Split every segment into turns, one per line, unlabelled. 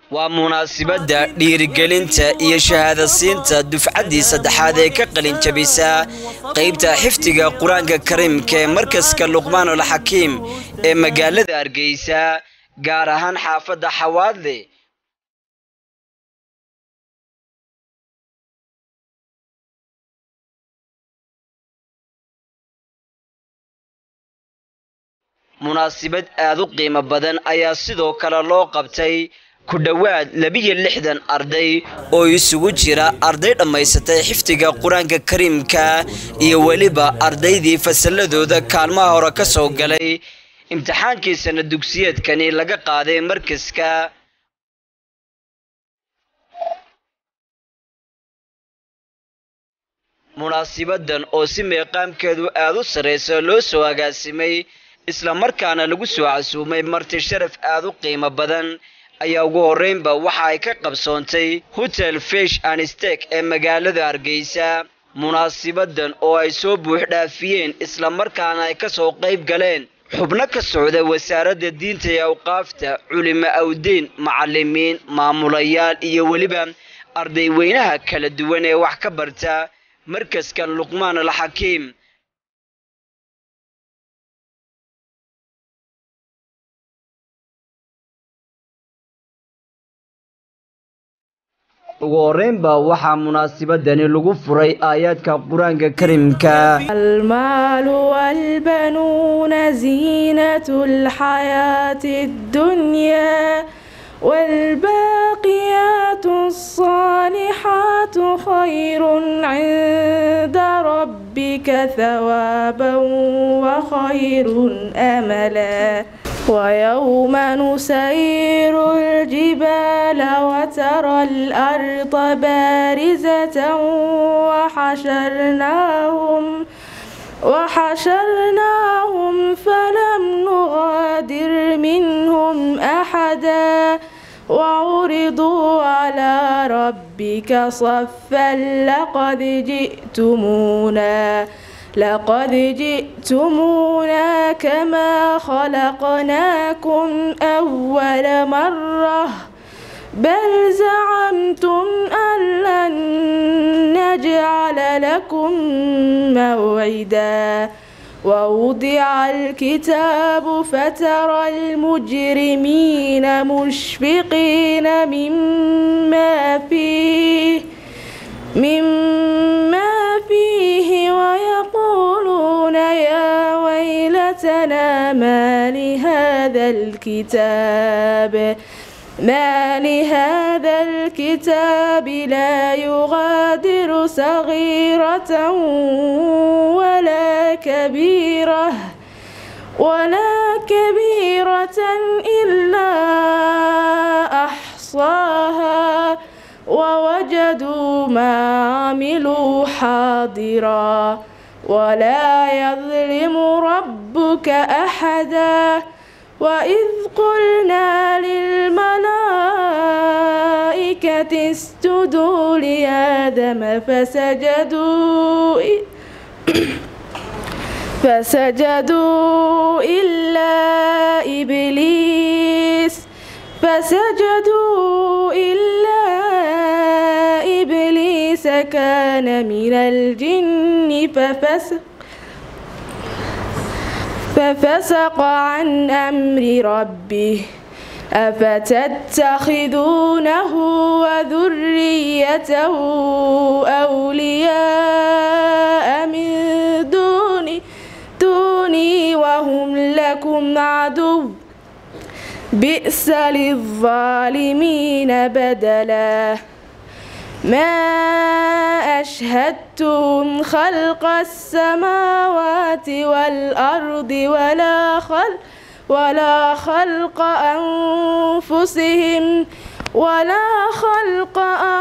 waa munaasibadda dhiirigelinta iyo shahaadasiinta dufcaddii saddexaad ee ka qalin jabisa qaybta xifdiga qur-aanka kariimka ee markaska luqmaanul xakiim ee magaalada hargeysa gaar ahaan xaafadda xawaadle munaasibad aad u qiimo badan ayaa sidoo kale loo qabtay ku dhowaad labiyo lixdan arday oo isugu jira arday dhammaysatay xifdiga qur-aanka kariimka iyo weliba ardaydii fasalladooda kaalmaha hore ka soo galay imtixaankii sana dugsiyeedkani laga qaaday markaska munaasibadan oo si meeqaamkeedu aad u sarraysa loo soo agaasimay isla markaana lagu soo casuumay marti sharaf aad u qiimo badan ayaa ugu horreynba waxa ay ka qabsoontay hotel fish and stek ee magaalada hargeysa munaasibadan oo ay soo buux dhaafiyeen isla markaana ay ka soo qayb galeen xubno ka socda wasaaradda diinta ee awqaafta culimo awdiin macallimiin maamulayaal iyo weliba arday weynaha kala duwan ee wax ka barta markaskan luqmaan alxakiim ugu horreynba waxaa munaasibadani lagu furay aayaadka qur-aanka karimka
المال والبنون زينة الحياة الدنيا والباقيات الصالحات خير عند ربك ثوابا وخير أملا ويوم نسير الجبال وترى الأرض بارزة وحشرناهم وحشرناهم فلم نغادر منهم أحدا وعرضوا على ربك صفا لقد جئتمونا لقد جئتمونا كما خلقناكم أول مرة بل زعمتم أن لن نجعل لكم موعدا ووضع الكتاب فترى المجرمين مشفقين مما فيه مما فيه ويقولون يا ويلتنا ما لهذا الكتاب ما لهذا الكتاب لا يغادر صغيرة ولا كبيرة ولا كبيرة إلا أحصاها ووجدوا ما عملوا حاضرا ولا يظلم ربك أحدا وإذ قلنا للملائكة اسجدوا لآدم فسجدوا فسجدوا إلا إبليس فسجدوا إلا إبليس كان من الجن ففسق ففسق عن أمر ربه أفتتخذونه وذريته أولياء من دوني دوني وهم لكم عدو بئس للظالمين بدلا ما أشهدتم خلق السماوات والأرض ولا خلق ولا خلق أنفسهم ولا خلق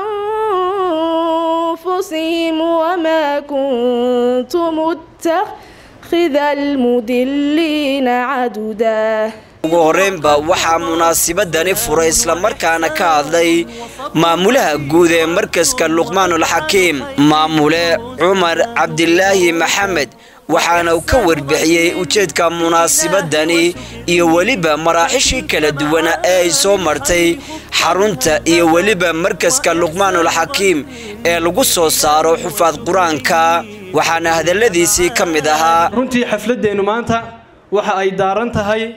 أنفسهم وما كنت متخذ المدلين عددا
ugu horreynba waxaa munaasibadani furay islamarkaana ka hadlay maamulaha guud ee markaska luqmaanul xakiim maamule cumar cabdilaahi maxamed waxaana uu ka warbixiyey ujeedka munaasibadani iyo weliba maraaxishii kala duwana ee ay soo martay xarunta iyo weliba markaska luqmaanul xakiim ee lagu soo saaro xufaad qur-aanka waxaana hadalladiisii ka mid ahaa
runtii xafladeennu maanta waxa ay daaran tahay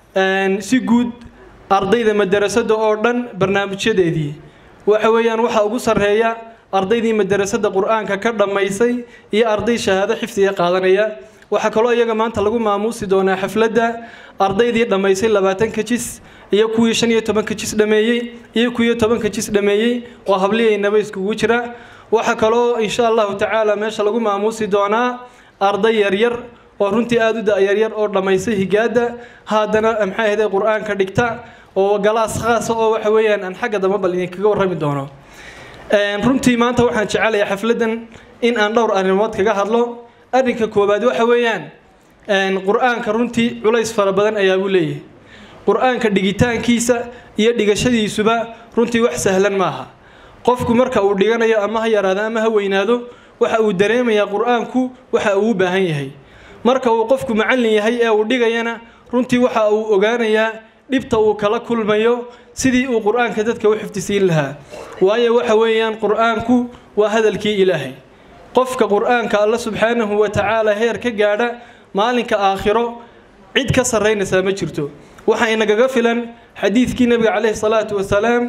si guud ardayda madarasada oo dhan barnaamijyadeedii waxa weeyaan waxaa ugu sarreeya ardaydii madarasada qur-aanka ka dhammaysay iyo arday shahaado xifdiga qaadanaya waxaa kaloo iyaga maanta lagu maamuusi doonaa xafladda ardaydii dhammaysay labaatanka jis iyo kuwii shan iyo tobanka jis dhameeyey iyo kuwii tobanka jis dhameeyey oo habliyaynaba iskugu jira waxaa kaloo insha allahu tacaala meesha lagu maamuusi doonaa arday yaryar oo runtii aada u da-yaryar oo dhammaysay higaada haddana maxay ahday qur-aanka dhigta oo galaas khaasa oo waxa weeyaan aan xagga dambe bal idinkaga warrami doono runtii maanta waxaan jecelayaa xafladdan in aan dhowr arrimood kaga hadlo arrinka koowaad waxa weeyaan qur-aanka runtii culays fara badan ayaa uu leeyahay qur-aanka dhigitaankiisa iyo dhigashadiisuba runtii wax sahlan maaha qofku marka uu dhiganayo ama ha yaraado ama ha weynaado waxa uu dareemayaa qur-aanku waxa uu u baahan yahay marka uu qofku macallin yahay ee uu dhigayana runtii waxa uu ogaanayaa dhibta uu kala kulmayo sidii uu qur-aanka dadka u xifdisiin lahaa waayo waxa weeyaan qur-aanku waa hadalkii ilaahay qofka qur-aanka alla subxaanahu wa tacaala heer ka gaadha maalinka aakhiro cid ka sarraynaysaa ma jirto waxaa inagaga filan xadiidkii nabiga caleyhi salaatu wasalaam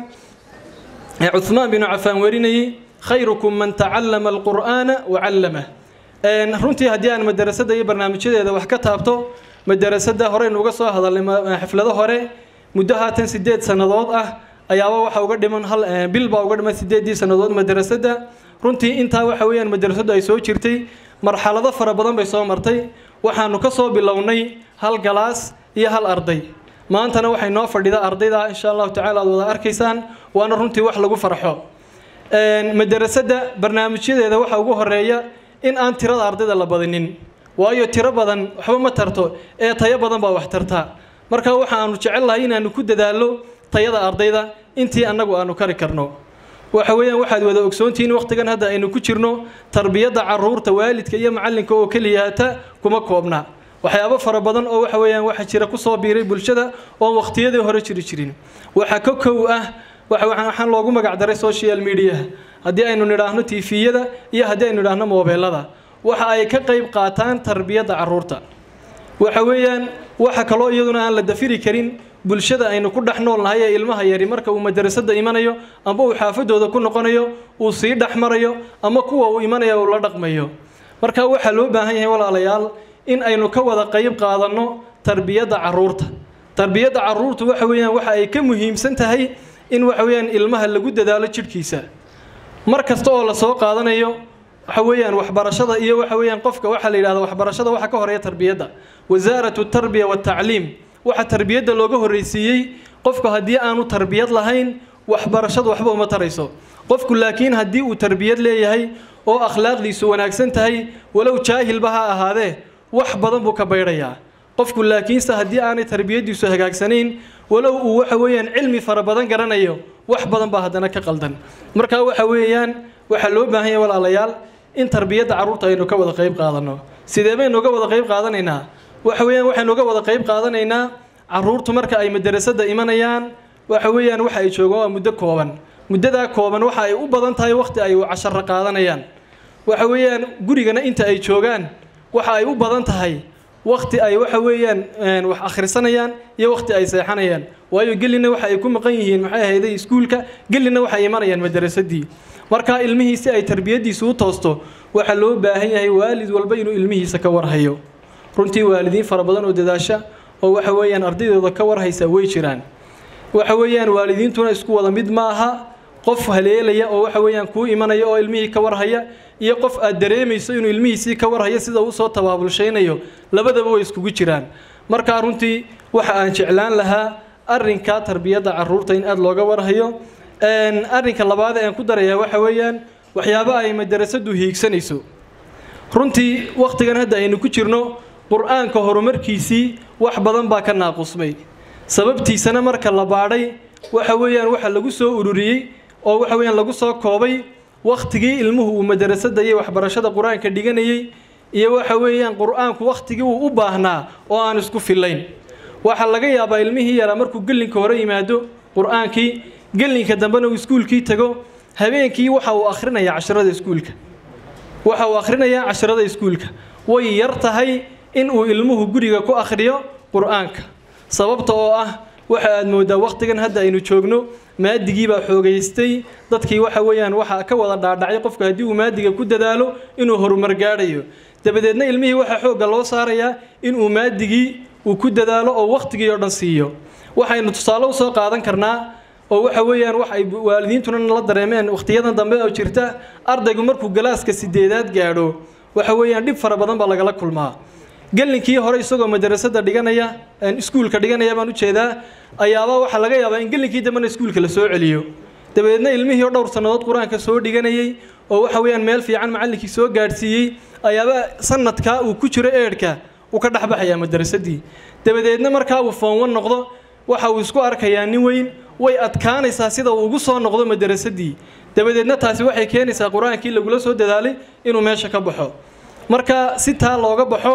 ee cuhmaan binu cafaan warinayay khayrukum man tacallama alqur'aana wa callamah runtii haddii aan madarasada iyo barnaamijyadeeda wax ka taabto madarasada horeynu uga soo hadalnay xaflado hore muddo haatan sideed sannadood ah ayaaba waxa uga dhiman hal bil baa uga dhiman sideedii sannadood madarasada runtii intaa waxa weeyaan madarasadu ay soo jirtay marxalado fara badan bay soo martay waxaanu ka soo bilownay hal galaas iyo hal arday maantana waxay noo fadhida ardayda insha allahu tacala aad wada arkaysaan waana runtii wax lagu farxo madarasada barnaamijyadeeda waxaa ugu horeeya in aan tirada ardayda la badinin waayo tiro badan waxba ma tarto ee tayo badan baa wax tartaa marka waxa aanu jecel lahay inaanu ku dadaallo tayada ardayda intii annagu aanu kari karno waxa weeyaan waxaad wada ogsoontihiin waqtigan hadda aynu ku jirno tarbiyadda caruurta waalidka iyo macallinka oo keliyaata kuma koobna waxyaabo fara badan oo waxa weeyaan waxa jira kusoo biiray bulshada oon waqtiyadii hore jiri jirin waxaa ka kow ah waxaan loogu magac daray social media haddii aynu nidhaahno tifiyada iyo haddii aynu nidhaahno moobeelada waxa ay ka qayb qaataan tarbiyadda caruurta waxa weeyaan waxa kaloo iyaduna aan la dafiri karin bulshada aynu ku dhex nool nahay ee ilmaha yari marka uu madarasada imanayo amba uu xaafadooda ku noqonayo uu sii dhex marayo ama kuwa uu imanaya uu la dhaqmayo marka waxaa loo baahan yahay walaalayaal in aynu ka wada qayb qaadanno tarbiyadda caruurta tarbiyadda caruurtu waxa weeyaan waxa ay ka muhiimsan tahay in waxa weeyaan ilmaha lagu dadaalo jidhkiisa mar kasta oo la soo qaadanayo waxa weeyaan waxbarashada iyo waxa weeyaan qofka waxaa la yidhahda waxbarashada waxa ka horeeya tarbiyadda wasaaratu tarbiya watacliim waxa tarbiyadda looga horreysiiyey qofku haddii aanu tarbiyad lahayn waxbarashadu waxba uma tarayso qofku laakiin haddii uu tarbiyad leeyahay oo akhlaaqdiisu wanaagsan tahay walow jaahilba ha ahaadee wax badan buu ka baydhayaa qofku laakiinse haddii aanay tarbiyaddiisu hagaagsanayn walow uu waxa weeyaan cilmi fara badan garanayo wax badan baa haddana ka qaldan marka waxa weeyaan waxaa loo baahan yahay walaalayaal in tarbiyadda carruurta aynu ka wada qayb qaadanno sidee baynu uga wada qayb qaadanaynaa waxa weeyaan waxaynu uga wada qayb qaadanaynaa carruurtu marka ay madarasada imanayaan waxa weeyaan waxa ay joogaan waa muddo kooban muddadaa kooban waxa ay u badan tahay waqti ay casharo qaadanayaan waxa weeyaan gurigana inta ay joogaan waxa ay u badan tahay waqti ay waxa weeyaan wax akhrisanayaan iyo waqti ay seexanayaan waayo gelina waxa ay ku maqan yihiin maxay ahayday iskuulka gelina waxay imanayaan madarasadii marka ilmihii si ay tarbiyadiisu u toosto waxaa loo baahan yahay waalid walba inuu ilmihiisa ka warhayo runtii waalidiin fara badan oo dadaasha oo waxa weeyaan ardaydooda ka warhaysa way jiraan waxa weeyaan waalidiintuna isku wada mid ma aha qof haleelaya oo waxa weeyaan kuu imanaya oo ilmihii ka warhaya iyo qof aad dareemayso inuu ilmihiisii ka warhayo sida uu soo tabaabulshaynayo labadaba way iskugu jiraan markaa runtii waxa aan jeclaan lahaa arrinka tarbiyadda caruurta in aada looga warhayo arrinka labaad ee aan ku darayaa waxa weeyaan waxyaabo ay madarasadu hiigsanayso runtii wakhtigan hadda aynu ku jirno qur-aanka horumarkiisii wax badan baa ka naaqusmay sababtiisana marka la baadhay waxa weeyaan waxa lagu soo ururiyey oo waxa weeyaan lagu soo koobay wakhtigii ilmuhu uu madarasada iyo waxbarashada qur-aanka dhiganayay iyo waxa weeyaan qur-aanku wakhtigii uu u baahnaa oo aan isku fillayn waxaa laga yaabaa ilmihii yaraa markuu gelinka hore yimaado qur-aankii gelinka dambena uu iskuulkii tago habeenkii waxa uu akhrinayaa casharada iskuulka waxa uu akhrinayaa casharada iskuulka way yar tahay in uu ilmuhu guriga ku akhriyo qur-aanka sababta oo ah waxa aad moodaa wakhtigan hadda aynu joogno maadigii baa xoogaystay dadkii waxa weeyaan waxa ka wada dhaadhacay qofka haddii uu maadiga ku dadaalo inuu horumar gaadhayo dabadeedna ilmihii waxaa xoogga loo saarayaa inuu maadigii uu ku dadaalo oo wakhtigii oo dhan siiyo waxaynu tusaale u soo qaadan karnaa oo waxa weeyaan wax ay waalidiintuna la dareemeen wakhtiyadan dambe oo jirta ardaygu markuu galaaska sideedaad gaadho waxa weeyaan dhib fara badan baa lagala kulmaa gelinkii hore isagoo madarasada dhiganaya iskuulka dhiganaya baan ujeedaa ayaaba waxaa laga yaabaa in gelinkii dambena iskuulka la soo celiyo dabadeedna ilmihii oo dhowr sannadood qur-aanka soo dhiganayay oo waxa weeyaan meel fiican macallinkii soo gaadhsiiyey ayaaba sanadkaa uu ku jiro eedhka uu ka dhexbaxayaa madarasadii dabadeedna markaa uu foonwan noqdo waxa uu isku arkayaa nin weyn way adkaanaysaa sida uu ugu soo noqdo madarasadii dabadeedna taasi waxay keenaysaa qur-aankii lagula soo dadaalay inuu meesha ka baxo marka si taa looga baxo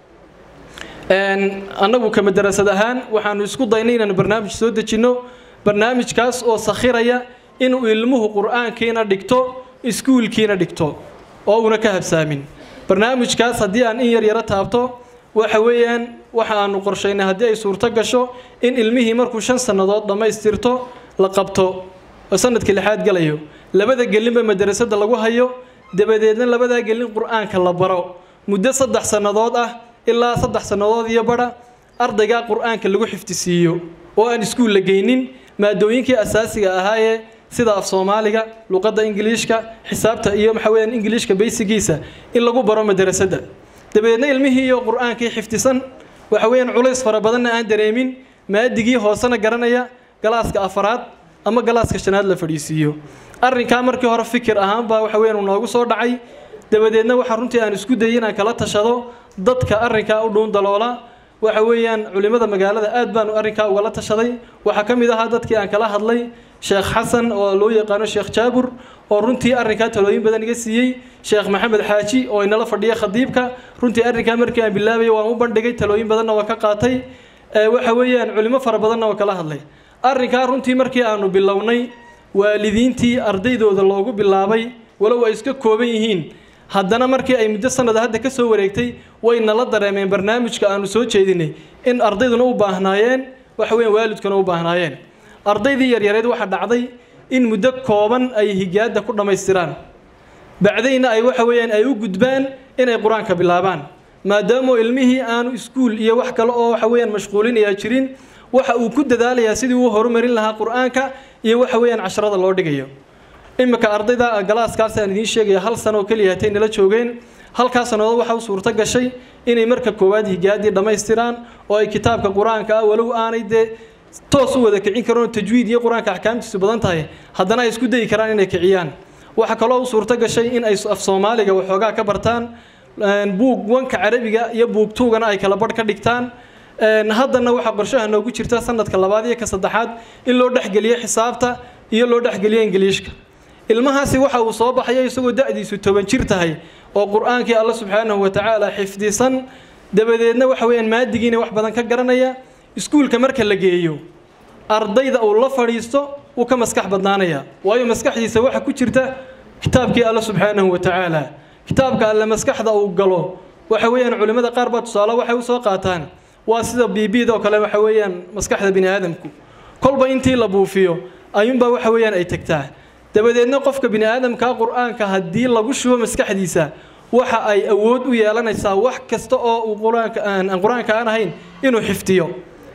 annagu ka madarasad ahaan waxaanu isku daynay inaanu barnaamij soo dejinno barnaamijkaas oo sakhiraya inuu ilmuhu qur-aankiina dhigto iskuulkiina dhigto oo una ka habsaamin barnaamijkaas haddii aan in yar yaro taabto waxa weeyaan waxa aanu qorshaynay haddii ay suurto gasho in ilmihii markuu shan sannadood dhammaystirto la qabto oo sanadkii lixaad galayo labada gelinba madarasada lagu hayo dabadeedna labadaa gelin qur-aanka la baro muddo saddex sannadood ah ilaa saddex sannadood iyo badha ardaygaa qur-aanka lagu xifdisiiyo oo aan iskuul la geynin maadooyinkii asaasiga ahaayee sida af soomaaliga luqadda ingiliishka xisaabta iyo maxaa weyaan ingiliishka baysigiisa in lagu baro madarasada dabadeedna ilmihii iyo qur-aankii xifdisan waxa weeyaan culays fara badanna aan dareemin maadigii hoosena garanaya galaaska afaraad ama galaaska shanaad la fadhiisiiyo arrinkaa markii hore fikir ahaanbaa waxa weeyaan uu noogu soo dhacay dabadeedna waxaa runtii aan isku dayay inaan kala tashado dadka arrinkaa u dhuun daloola waxa weeyaan culimmada magaalada aad baanu arrinkaa ugala tashaday waxaa ka mid ahaa dadkii aan kala hadlay sheekh xasan oo loo yaqaano sheekh jaabur oo runtii arrinkaa talooyin badan iga siiyey sheekh maxamed xaaji oo inala fadhiya khadiibka runtii arrinkaa markii aan bilaabay waan u bandhigay talooyin badanna waa ka qaatay waxa weeyaan culimo fara badanna waa kala hadlay arrinkaa runtii markii aanu bilownay waalidiintii ardaydooda loogu bilaabay walow ay iska kooban yihiin haddana markii ay muddo sanada hadda ka soo wareegtay way nala dareemeen barnaamijka aanu soo jeedinay in ardayduna u baahnaayeen waxa weeyaan waalidkuna u baahnaayeen ardaydii yaryareed waxaa dhacday in muddo kooban ay higaadda ku dhammaystiraan bacdayna ay waxa weeyaan ay u gudbaan inay qur-aanka bilaabaan maadaamoo ilmihii aanu iskuul iyo wax kale oo waxa weeyaan mashquulinayaa jirin waxa uu ku dadaalayaa sidii uu horumarin lahaa qur-aanka iyo waxa weeyaan casharada loo dhigayo iminka ardayda galaaskaas aan idiin sheegaya hal sano oo keliya hatay nala joogeen halkaa sannadood waxa u suurto gashay inay marka koowaad higaaddii dhammaystiraan oo ay kitaabka qur-aanka ah walow aanay dee toos u wada kicin karoon tajwiid iyo qur-aanka axkaamtiisu badan tahay haddana ay isku dayi karaan inay kiciyaan waxaa kaloo u suurto gashay in ay af soomaaliga waxoogaa ka bartaan buug wanka carabiga iyo buug tuugana ay kala badh ka dhigtaan haddana waxaa qorshaha noogu jirta sanadka labaad iyo ka saddexaad in loo dhexgeliyo xisaabta iyo loo dhexgeliyo ingiliishka ilmahaasi waxa uu soo baxaya isagoo da-diisu toban jir tahay oo qur-aankii alla subxaanahu watacaala xifdisan dabadeedna waxa weeyaan maadigiina wax badan ka garanaya iskuulka marka la geeyo ardayda uu la fadhiisto wuu ka maskax badnaanaya waayo maskaxdiisa waxa ku jirta kitaabkii alla subxaanahu watacaala kitaabka alle maskaxda uu galo waxa weeyaan culimmada qaar baa tusaale waxay usoo qaataan waa sida bbda oo kale waxa weeyaan maskaxda bini aadamku kolba intii la buufiyo ayuunbaa waxa weeyaan ay tagtaa dabadeedna qofka bini aadamkaa qur-aanka haddii lagu shubo maskaxdiisa waxa ay awood u yeelanaysaa wax kasta oo uu qur-aanka aan qur-aanka aan ahayn inuu xifdiyo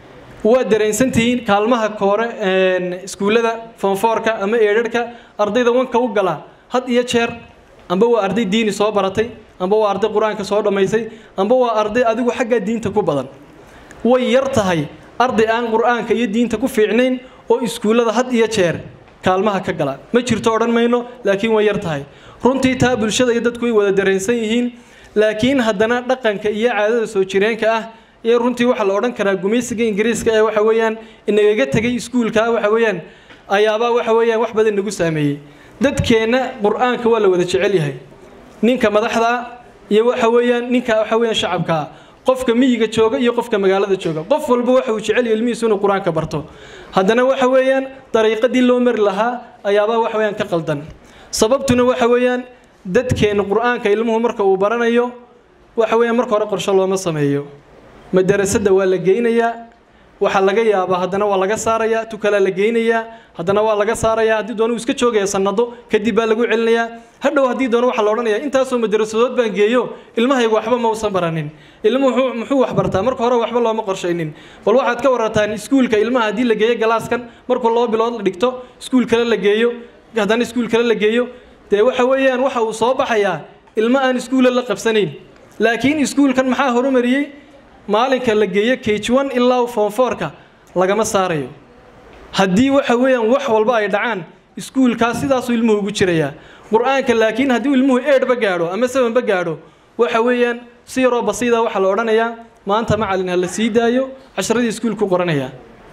waa dareensantihiin kaalmaha koore iskuullada foonfoorka ama eedharhka ardayda wanka u gala had iyo jeer amba waa arday diini soo baratay amba waa arday qur-aanka soo dhammaysay amba waa arday adigu xaggaa diinta ku badan way yar tahay arday aan qur-aanka iyo diinta ku fiicnayn oo iskuullada had iyo jeer kaalmaha ka gala ma jirto odhan mayno laakiin way yar tahay runtii taa bulshada iyo dadku way wada dareensan yihiin laakiin haddana dhaqanka iyo caadada soo jireenka ah iyo runtii waxaa la odhan karaa gumaysiga ingiriiska ee waxa weeyaan inagaga tegay iskuulka waxa weeyaan ayaabaa waxa weeyaan wax badan nagu saameeyey dadkeenna qur-aanka waa la wada jecel yahay ninka madaxda iyo waxa weeyaan ninka waxa weeyaan shacabka ah qofka miyiga jooga iyo qofka magaalada jooga qof walba waxa uu jecel yahay ilmihiisu inuu qur-aanka barto haddana waxa weeyaan dariiqadii loo mari lahaa ayaabaa waxa weeyaan ka qaldan sababtuna waxa weeyaan dadkeena qur-aanka ilmuhu marka uu baranayo waxa weeyaan marka hore qorshe looma sameeyo madarasada waa la geynayaa waxaa laga yaabaa haddana waa laga saarayaa tukalaa la geynayaa haddana waa laga saarayaa haddii doona uu iska joogaya sanado kadib baa lagu celinayaa hadhow haddii doona waxaa la odhanayaa intaasoo madarasadood baan geeyo ilmahaygu waxba ma usan baranin ilmuhu muxuu wax bartaa marka hore waxba looma qorshaynin bal waxaad ka warartaan iskuulka ilmaha haddii la geeyo galaaskan markuu laba bilood la dhigto iskuul kale la geeyo haddana iskuul kale la geeyo dee waxa weeyaan waxa uu soo baxayaa ilmo aan iskuulla la qabsanayn laakiin iskuulkan maxaa horumariyey maalinka la geeyo cage one ilaa foonfoorka lagama saarayo haddii waxa weeyaan wax walba ay dhacaan iskuulkaas sidaasuu ilmuhu ugu jirayaa qur-aanka laakiin haddii ilmuhu eedhba gaadho ama sevenba gaadho waxa weeyaan si yaroo basiida waxaa la odhanayaa maanta macalin ha la sii daayo casharadii iskuulku qoranayaa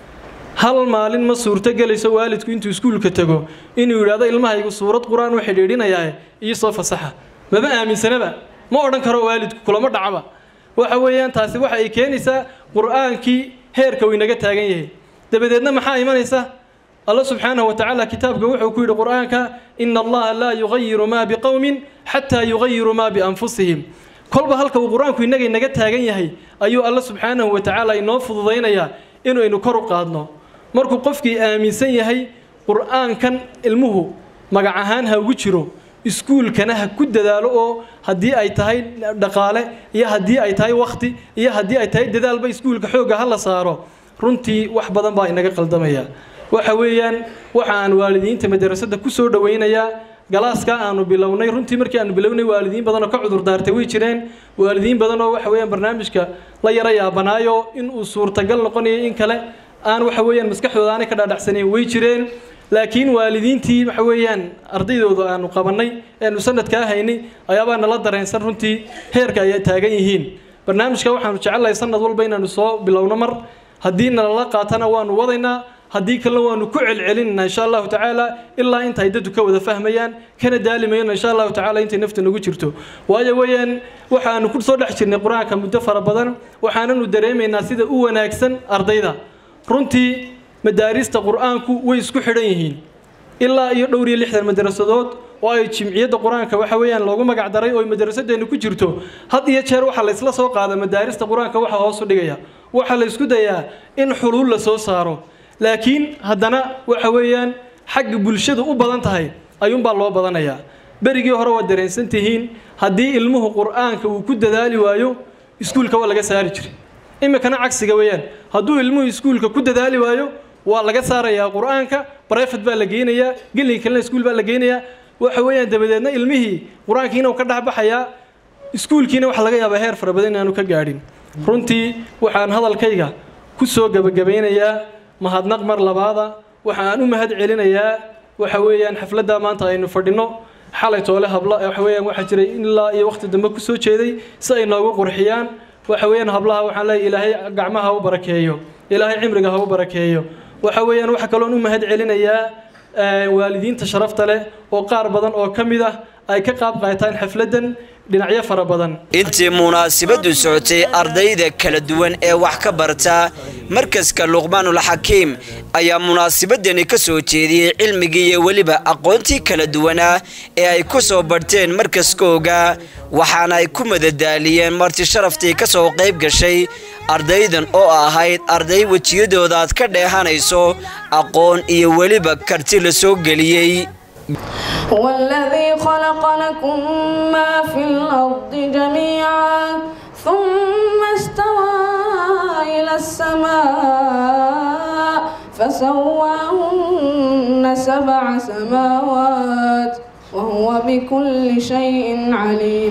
hal maalin ma suurto gelayso waalidku intuu iskuulka tago inuu yidhaahdo ilmahaygu suurad qur-aan u xidhiidhinayaa iyo soo fasaxa maba aaminsanaba ma odhan karo waalidku kulama dhacaba waxa weeyaan taasi waxa ay keenaysaa qur-aankii heerka uu inaga taagan yahay dabadeedna maxaa imanaysa alla subxaanahu watacaala kitaabka wuxuu ku yidhi qur-aanka ina allaha laa yugayiru maa biqowmin xataa yugayiru maa bianfusihim kolba halka uu qur-aanku inaga inaga taagan yahay ayuu alla subxaanahu watacaala inoo fududaynayaa inaynu kor u qaadno markuu qofkii aaminsan yahay qur-aankan ilmuhu magac ahaan ha ugu jiro iskuulkana ha ku dadaalo oo haddii ay tahay dhaqaale iyo haddii ay tahay wakhti iyo haddii ay tahay dadaalba iskuulka xoogga ha la saaro runtii wax badan baa inaga qaldamaya waxa weeyaan waxa aan waalidiinta madarasada ku soo dhowaynayaa galaaskaa aanu bilownay runtii markii aanu bilownay waalidiin badan oo ka cudur daartay way jireen waalidiin badan oo waxa weeyaan barnaamijka la yara yaabanaayo in uu suurtagal noqonayo in kale aan waxa weeyaan maskaxdooda aanay ka dhaadhacsanayn way jireen laakiin waalidiintii waxa weeyaan ardaydooda aanu qabannay eanu sanadkaa haynay ayaabaa nala dareensan runtii heerka ay taagan yihiin barnaamijka waxaanu jecelnahay sanad walba inaanu soo bilowno mar haddii nalala qaatana waanu wadaynaa haddii kalena waanu ku celcelinayna insha allahu tacaala ilaa inta ay dadku ka wada fahmayaan kana daalimayona insha allahu tacaala intay nafta nagu jirto waayo weeyaan waxaanu ku soo dhex jirnay qur-aanka muddo fara badan waxaananu dareemaynaa sida u wanaagsan ardayda runtii madaarista qur-aanku way isku xidhan yihiin ilaa iyo dhowr iyo lixdan madarasadood oo ay jimciyadda qur-aanka waxa weeyaan loogu magac daray oo madarasadeennu ku jirto had iyo jeer waxaa la isla soo qaada madaarista qur-aanka waxa hoos u dhigaya waxaa la isku dayaa in xuluul la soo saaro laakiin haddana waxa weeyaan xagga bulshadu u badan tahay ayuunbaa loo badanayaa berigii hore waad dareensan tihiin haddii ilmuhu qur-aanka uu ku dadaali waayo iskuulka waa laga saari jiray iminkana cagsiga weeyaan hadduu ilmuhu iskuulka ku dadaali waayo waa laga saarayaa qur-aanka barefat baa la geynayaa gelin kalena iskuul baa la geynayaa waxa weeyaan dabadeedna ilmihii qur-aankiina uu ka dhexbaxayaa iskuulkiina waxaa laga yaabaa heer fara badan inaanu ka gaadhin runtii waxaan hadalkayga ku soo gebagabaynayaa mahadnaq mar labaada waxa aan u mahad celinayaa waxa weeyaan xafladda maanta aynu fadhino xalay toole habla waxa weeyaan waxaa jiray ilaa iyo waqti dambe ku soo jeeday si ay noogu qurxiyaan waxa weeyaan hablaha waxaan leeyahay ilaahay gacmaha ha u barakeeyo ilaahay cimriga ha u barakeeyo waxa weeyaan waxa kaloon u mahad celinayaa waalidiinta sharafta leh oo qaar badan oo ka mid ah ay ka qaab qaataan xafladdan dhinacyo fara badan
intii munaasabadu socotay ardayda kala duwan ee wax ka barta markaska luqmaanul xakiim ayaa munaasabadani ka soo jeediyey cilmigii iyo weliba aqoontii kala duwanaa ee ay ku soo barteen markaskooga waxaana ay ku madadaaliyeen marti sharaftii ka soo qayb gashay ardaydan oo ahayd arday wejiyadooda aad ka dheehanayso aqoon iyo weliba karti la soo geliyey
هو الذي خلق لكم ما في الأرض جميعا ثم استوى إلى السماء فسواهن سبع سماوات وهو بكل شيء عليم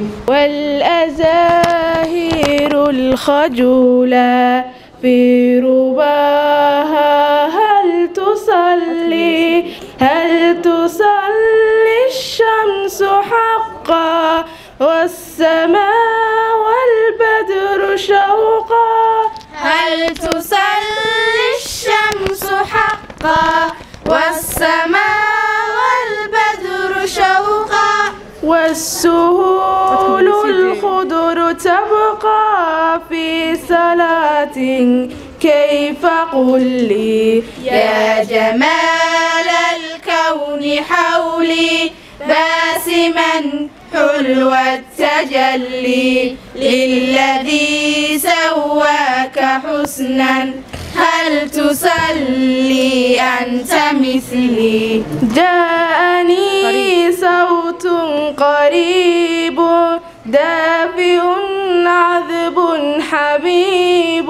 والأزاهير الخجولا في رباها هل تصلي هل تصلي الشمس حقا والسماء والبدر شوقا
هل تصلي الشمس حقا والسماء والبدر شوقا
والسهول الخضر تبقى في صلاة كيف قل لي
يا جمال الكون حولي باسما حلو التجلي للذي سواك حسنا هل تصلي أنت مثلي
جاءني صوت قريب دافئ عذب حبيب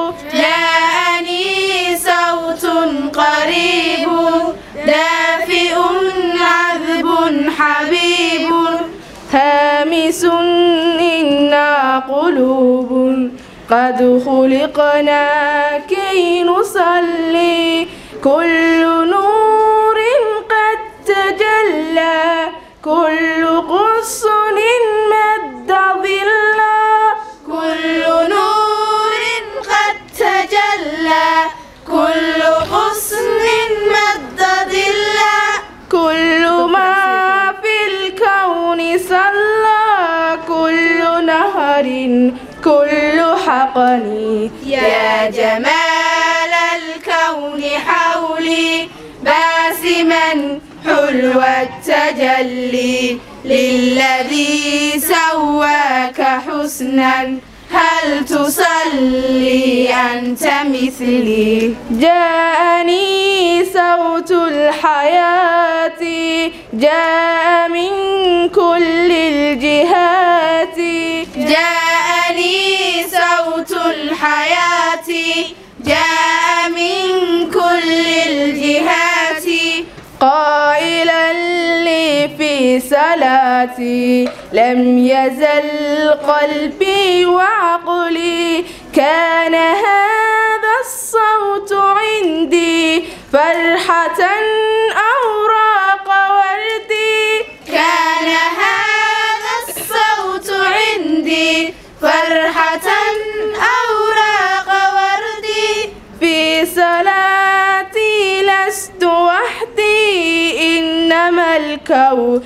جاءني صوت قريب دافئ عذب حبيب
هامس إنا قلوب قد خلقنا كي نصلي كل نور قد تجلى كل غصن مد ظلا
كل نور قد تجلى كل غصن مد ظلا
كل ما في الكون صلى كل نهر كل حقن
يا جمال الكون حولي باسما حلو التجلي للذي سواك حسنا هل تصلي أنت مثلي
جاءني صوت الحياة جاء من كل الجهات
جاءني صوت الحياة جاء من كل الجهات
قائلا لي في صلاتي لم يزل قلبي وعقلي كان هذا الصوت عندي فرحة أوراق وردي
كان هذا الصوت عندي فرحة أوراق وردي
في صلاتي لست وحدي إنما الكون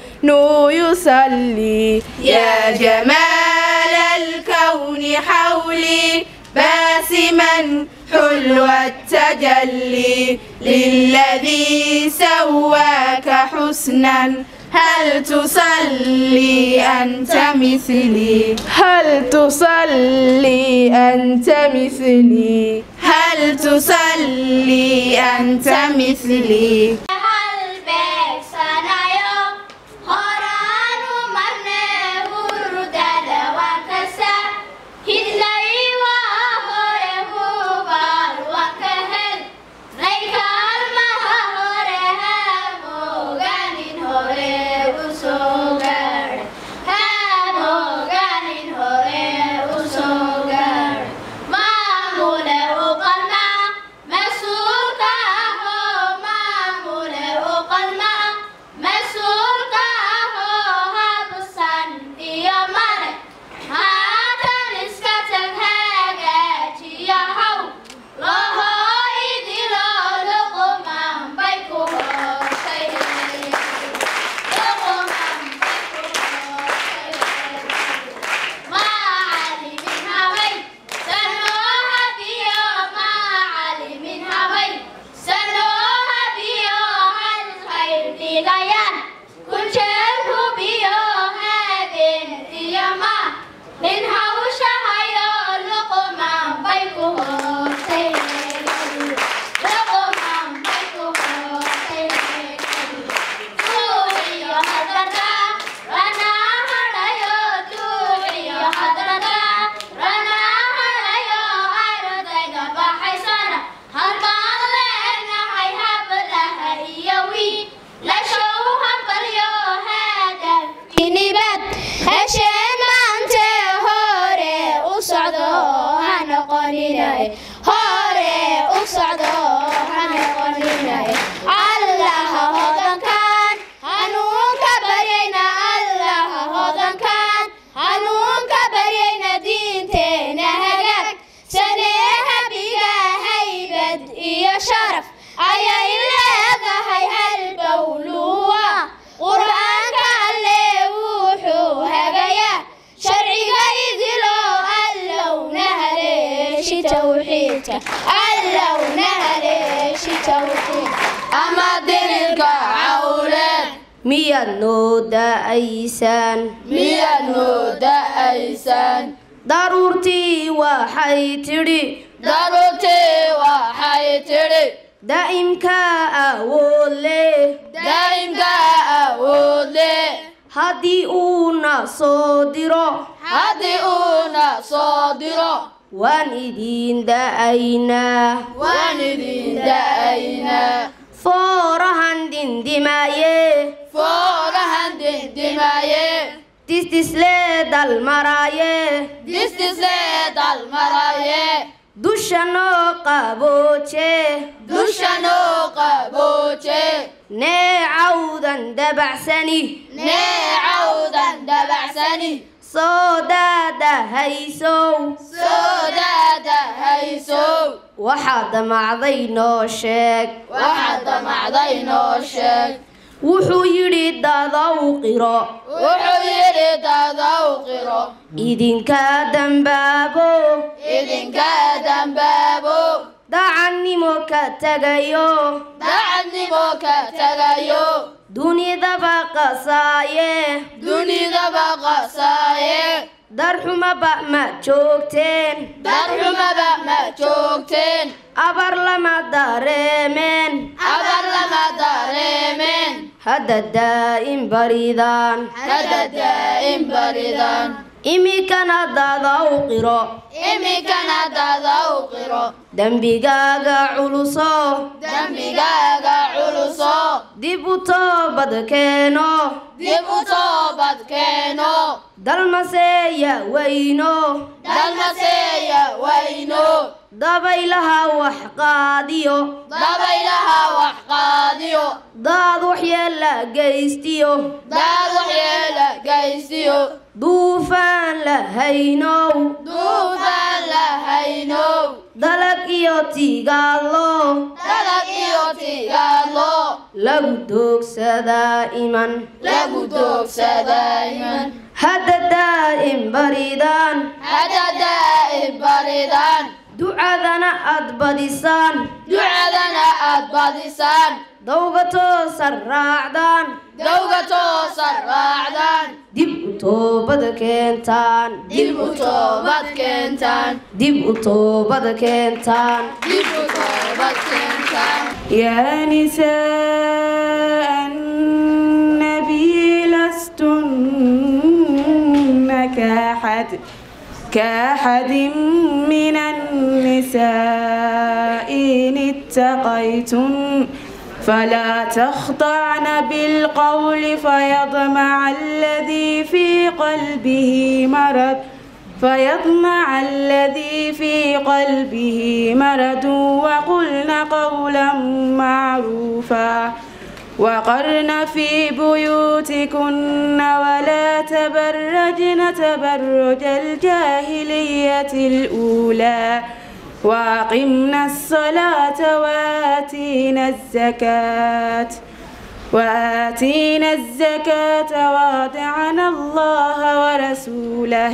يصلي
يا جمال الكون حولي باسما حلو التجلي للذي سواك حسنا هل تصلي أنت مثلي
هل تصلي أنت مثلي
هل تصلي أنت مثلي
halbeegsanayo horaanu marne hurdada waan kasa hidlay waa hore hubaal waan ka hel raykaalmaha hore hamogaanin hore u soo gaadh hamogaanin hore u soo gaadh maamule u qalma mas-uulka ahoo maamule allowna haleeshi tawxiid ama dirirka cawleed
miyaad noo da'aysaan
miyaad noo da'aysaan
daruurtii waxay tidhi
daruurtii waxay tidhi
daa'imka awood leh
daa'imka awood leh
haddii uuna soo diro
haddii uuna soo diro
waan idiin da'aynaa
waan idin da'aynaa
foorahan dindimaaye
foorahan dindimaaye
disdislee dalmaraaye
disdislee dalmaraaye
dusha noo qabooje
dusha noo qabooje
neecawdan dabacsani
neecawdan dabacsani
soo daadahaysow
soo daadahaysow
waxaad damacday noo sheeg
waxaad damacday noo sheeg
wuxuu yidhi dadow qiro
wuxuu yidhi dadow qiro
idinka dambaabo
idinka dambaabo
dacannimo ka tagayo
dacadnimo ka tagayo
dunidaba qasaaye
dunidaba qasaaye
darxumaba ma joogteen
darxumaba ma joogteen
abar lama dareemeen
abar lama dareemeen
hadda daa'im baridaan
hadda daa'im baridaan
imikana dadaw qiro
iminkana dadaw qiro
dembigaaga culuso
dembigaaga culuso
dib u toobad keeno
dib u toobad keeno
dalmaseeya weyno
dalmaseeya wayno
dabaylaha wax qaadiyo
dabaylaha wax qaadiyo
daad waxyeella geystiyo
daad waxyeela gaysiyo
duufaan la haynow
duufaan la haynow
dalag iyo tigaadlo
dalag iyo tigaadlo
lagu doogsadaa iman
lagu doogsadayman
hadda daa'im baridaan
hadda daa'im baridaan
ducadana aad badisaan
ducadana aad badisaan
dawga toosan raacdaan
dowga toosan raacdaan
dib u toobad keentaan
dib u toobad keentaan
dib u toobad keentaan
dib u toobad keentaan
يا نساء النبي لستن كأحد كأحد من النساء إن اتقيتن فلا تخضعن بالقول فيطمع الذي في قلبه مرض فيطمع الذي في قلبه مرض وقلن قولا معروفا وقرن في بيوتكن ولا تبرجن تبرج الجاهلية الأولى وأقمنا الصلاة وآتينا الزكاة وآتينا الزكاة وأطعنا الله ورسوله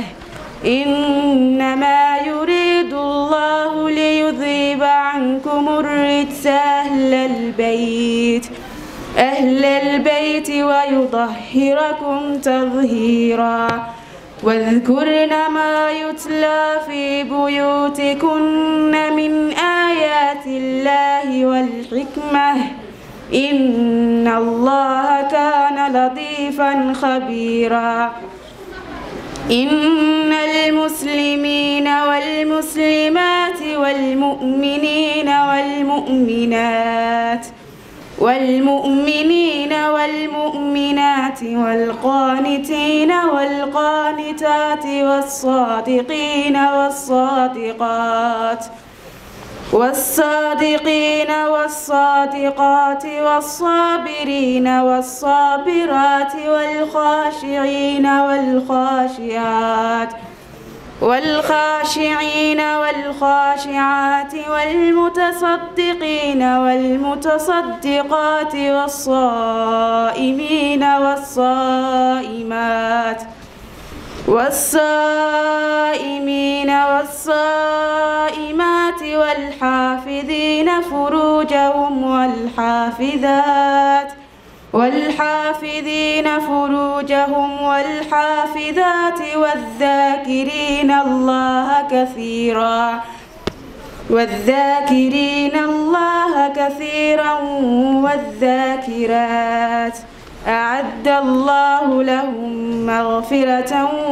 إنما يريد الله ليذيب عنكم الرجس أهل البيت أهل البيت ويطهركم تطهيرا واذكرن ما يتلى في بيوتكن من آيات الله والحكمة إن الله كان لطيفا خبيرا إن المسلمين والمسلمات والمؤمنين والمؤمنات والمؤمنين والمؤمنات والقانتين والقانتات والصادقين والصادقات والصادقين والصادقات والصابرين والصابرات والخاشعين والخاشعات والخاشعين والخاشعات والمتصدقين والمتصدقات والصائمين والصائمات والصائمين والصائمات والحافظين فروجهم والحافظات والحافظين فروجهم والحافظات والذاكرين الله كثيرا والذاكرين الله كثيرا والذاكرات أعد الله لهم مغفرة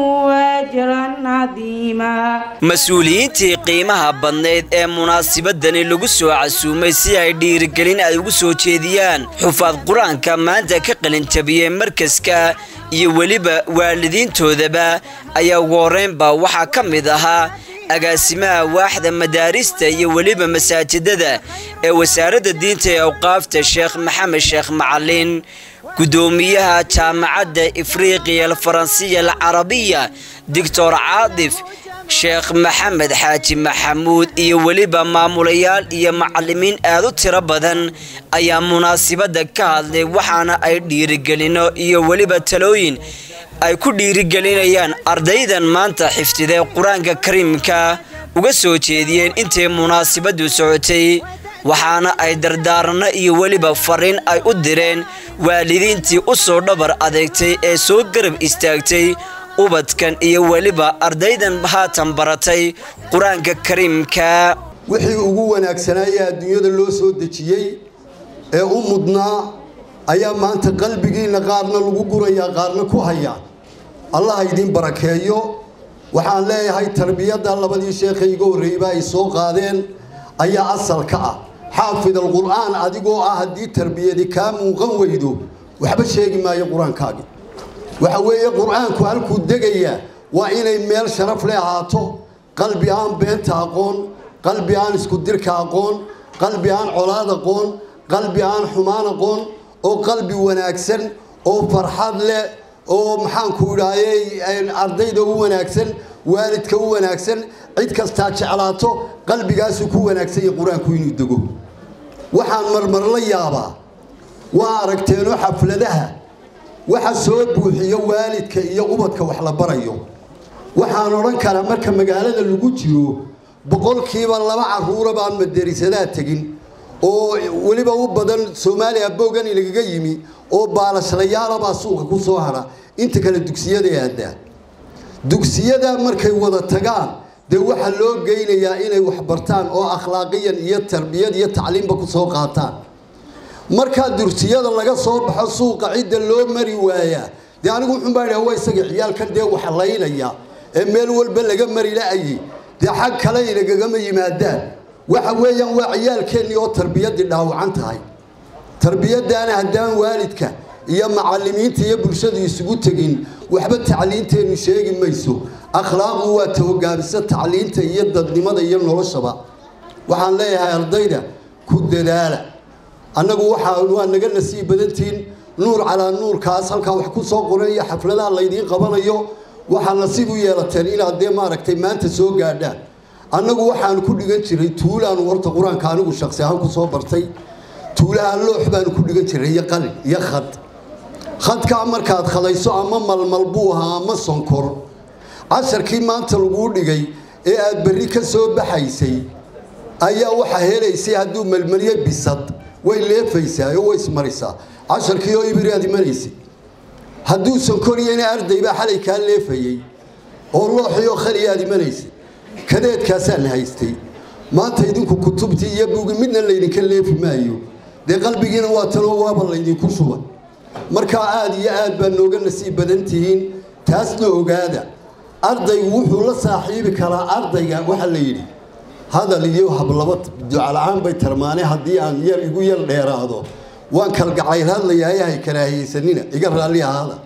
وأجرا عظيما
mas-uuliyiintii qiimaha badnayd ee munaasabadani lagu soo casuumay si ay dhiirigelin ay ugu soo jeediyaan xufaad qur-aanka maanta ka qalinjabiyey markaska iyo weliba waalidiintoodaba ayaa ugu horraynba waxaa ka mid ahaa agaasimaha waaxda madaarista iyo weliba masaajidada ee wasaaradda diinta ee awqaafta sheekh maxamed sheekh macalin guddoomiyaha jaamacadda ifriiqiya alfaransiya alcarabiya doctor caadif sheekh maxamed xaaji maxamuud iyo weliba maamulayaal iyo macallimiin aad u tiro badan ayaa munaasibadda ka hadlay waxaana ay dhiirigelino iyo weliba talooyin ay ku dhiirigelinayaan ardaydan maanta xifdiday qur-aanka kariimka uga soo jeediyeen intay munaasabaddu socotay waxaana ay dardaaranno iyo weliba fariin ay u direen waalidiintii u soo dhabar adeegtay ee soo garab istaagtay ubadkan iyo weliba ardaydan haatan baratay qur-aanka kariimka
wixii ugu wanaagsanaaye adduunyada loo soo dejiyey ee u mudnaa ayaa maanta qalbigiinna qaarna lagu gurayaa qaarna ku hayaa allah idiin barakeeyo waxaan leeyahay tarbiyadda labadii sheekhay iga horreeyba ay soo qaadeen ayaa asal ka ah xaafid alqur'aan adigoo ah haddii tarbiyadi kaa muuqan weydo waxba sheegi maayo qur-aankaagi waxa weeye qur-aanku halkuu degayaa waa inay meel sharaf le ahaato qalbi aan beenta aqoon qalbi aan isku dirka aqoon qalbi aan colaad aqoon qalbi aan xumaan aqoon oo qalbi wanaagsan oo farxad leh oo maxaanku idhaayey ardayda u wanaagsan waalidka u wanaagsan cid kastaa jeclaato qalbigaasuu ku wanaagsan yahay qur-aanku inuu dego waxaan marmar la yaabaa waa aragteenoo xafladaha waxa soo buuxiyo waalidka iyo ubadka wax la barayo waxaan odhan karaa marka magaalada lagu jiro boqolkiiba laba caruura baan madarisadaa tegin oo weliba u badan soomaaliya boogani lagaga yimi oo baalashlayaala suuqa ku soo hara inta kale dugsiyada aadaa dugsiyada markay wada tagaan dee waxaa loo geynayaa inay wax bartaan oo akhlaaqiyan iyo tarbiyad iyo tacliimba ku soo qaataan markaa dursiyada laga soo baxo suuqa cidda loo mari waayaa dee anigu wuxuunbaa idhaha waa isaga ciyaalkan dee wax laynaya ee meel walba laga mari la-ayay dee xag kale inagagama yimaadaan waxa weeyaan waa ciyaalkeennii oo tarbiyaddii dhaawacan tahay tarbiyadaana haddaan waalidka iyo macalimiinta iyo bulshadu isugu tegin waxba tacliinteennu sheegi mayso akhlaaqdu waa tahogaamisa tacliinta iyo dadnimada iyo noloshaba waxaan leeyahay ardayda ku dadaala annagu waxaa waa naga nasiib badantiin nuur calaa nuurkaas halkaa wax ku soo qoran iyo xafladaha laydiin qabanayo waxaa nasiib u yeelateen inaad dee maaragtay maanta soo gaadhaan annagu waxaanu ku dhigan jiray tuulaanu horta qur-aanka anigu shaqsi ahaan ku soo bartay tuulaha loox baanu ku dhigan jiray iyo qalin iyo khad khadkaa markaad khadayso ama malmal buu ahaa ama sonkor casharkii maanta laguu dhigay ee aad berri ka soo baxaysay ayaa waxaa helaysay hadduu melmelyo bisad way leefaysaa oo way ismarisaa casharkii oo ibiri aad imanaysay hadduu sonkoriyana arday baa xalay kaa leefayey oo looxii oo khali aad imanaysay kadeedkaasaan haystay maanta idinku kutubtii iyo bugi midna laydinka leefi maayo dee qalbigiina waa tanoo waaba laydinku shubay markaa aada iyo aad baa nooga nasiib badan tihiin taasna ogaada ardaygu wuxuu la saaxiibi karaa ardayga waxaa la yidhi hadal iyo hablaba ducala-aan bay tarmaane haddii aan yar igu yar dheeraado waan kalgacayl hadlayahay hay karaahiyeysanina iga raalli ahaada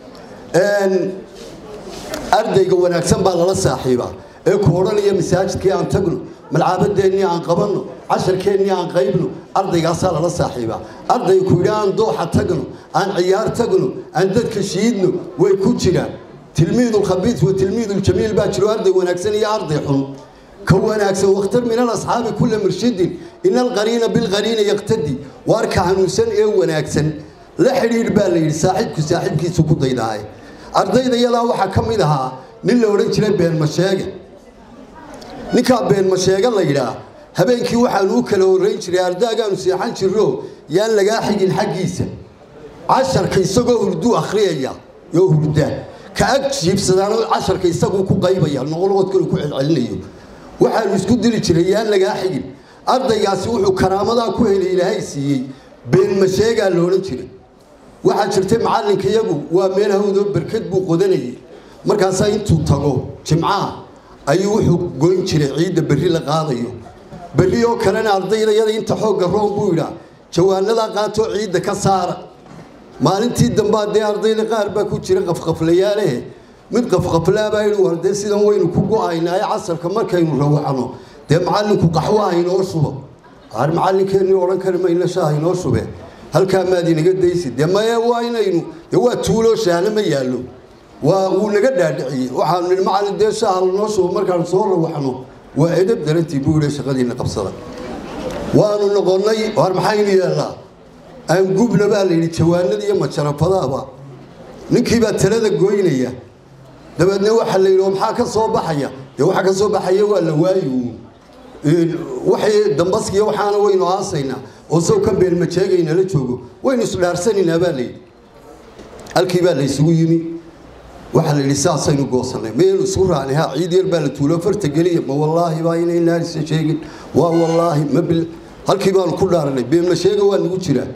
ardayga wanaagsan baa lala saaxiibaa ee ku odhanaya masaajidkii aan tagno malcaabadeennii aan qabanno casharkeennii aan qaybno ardaygaasaa lala saaxiibaa ardayga ku yidhi aan dooxa tagno aan ciyaar tagno aan dadka shiidno way ku jiraan tilmiidulkhabiis wa tilmiiduljamiil baa jiro arday wanaagsan iyo arday xun ka wanaagsan wakhtar min alasxaabi kulla murshidin ina alqariina bilqariina yaqtadi waarka hanuunsan ee wanaagsan la xidhiidh baa la yidhi saaxiibku saaxiibkiisu ku daydaaye ardayda yadaa waxaa ka mid ahaa nin la odhan jiray beenmasheege ninkaa beenmasheege la yidhaah habeenkii waxaanu u kala horrayn jiray ardaagaanu seexan jirro yaan lagaa xigin xaggiisa casharka isagoo hurduu akhriyaya yoo hurda ka ag jiibsadaana casharka isaguu ku qaybaya noqolood kale ku celcelinayo waxaanu isku dili jiray yaan lagaa xigin ardaygaasi wuxuu karaamadaa ku helay ilaahay siiyey beenmasheegaa loodhan jiray waxaa jirtay macallinka iyagu waa meel hawdoo berkad buu qodanayay markaasaa intuu tago jimcaha ayuu wuxuu goyn jiray ciidda berri la qaadayo berri oo kalena ardaydayada inta xoogga roon buu yidhaa jawaanadaa qaatoo ciidda ka saara maalintii dambaa dee ardayda qaar baa ku jira qafqaflayaalehe mid qafqaflaabaa yidhi war dee sidan waynu ku go-aynaaye casarka markaynu rawacno dee macallinku qaxwo haynoo shubo ar macallinkeennii odhan kari mayna shaah haynoo shube halkaa maad inaga daysi dee maye waa inaynu dee waa tuuloo shaahna ma yaallo waa wuu naga dhaadhiciyey waxaanu nidhi macallin dee shaaha lanoo shubo markaanu soo rawaxno waa edab darantii buu yidhi shaqadiina qabsada waanu noqonnay war maxaynu yeelnaa aan gubna baa la yidhi jawaanada iyo majarafadaaba ninkiibaa talada goynaya dabeedna waxaa la yidhi oo maxaa ka soo baxaya dee waxaa ka soo baxaya waa la waayi waxay dambaskiya waxaana waynu aasaynaa oo sow ka beelmajeegayna la joogo waynu isdhaarsanaynaa baa la yidhi halkii baa la isugu yimi waxaa la yidhi saasaynu goosanay mayaynu isku raacnay ha ciid yar baa la tuulo farta geliya ma wallaahi baa inay naarisa sheegin waa wallaahi ma bil halkii baanu ku dhaaranay beelmasheega waa nagu jiraa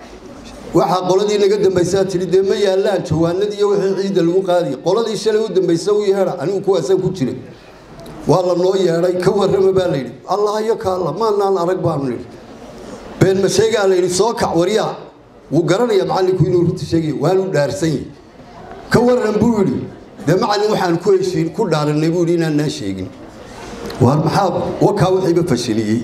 waxaa qoladii naga dambaysaa tidhi dee ma yaallaan jawaanadii iyo wixii ciidda lagu qaadiya qoladii shalay u dambaysa u yeedha anigu kuwaasaan ku jiray waa la noo yeedhay ka warrama baa la yidhi allah iyo kaalla maanaan arag baanu nidhi beenmasheegaa la yidhi soo kac waryaa wuu garanaya macallinku inuu runta sheegaya waanu dhaarsan yahi ka warran buu yidhi dee macallin waxaan ku heshiin ku dhaaranay buu yidhi inaannaa sheegin waar maxaa wakaa wixiiba fashiliyey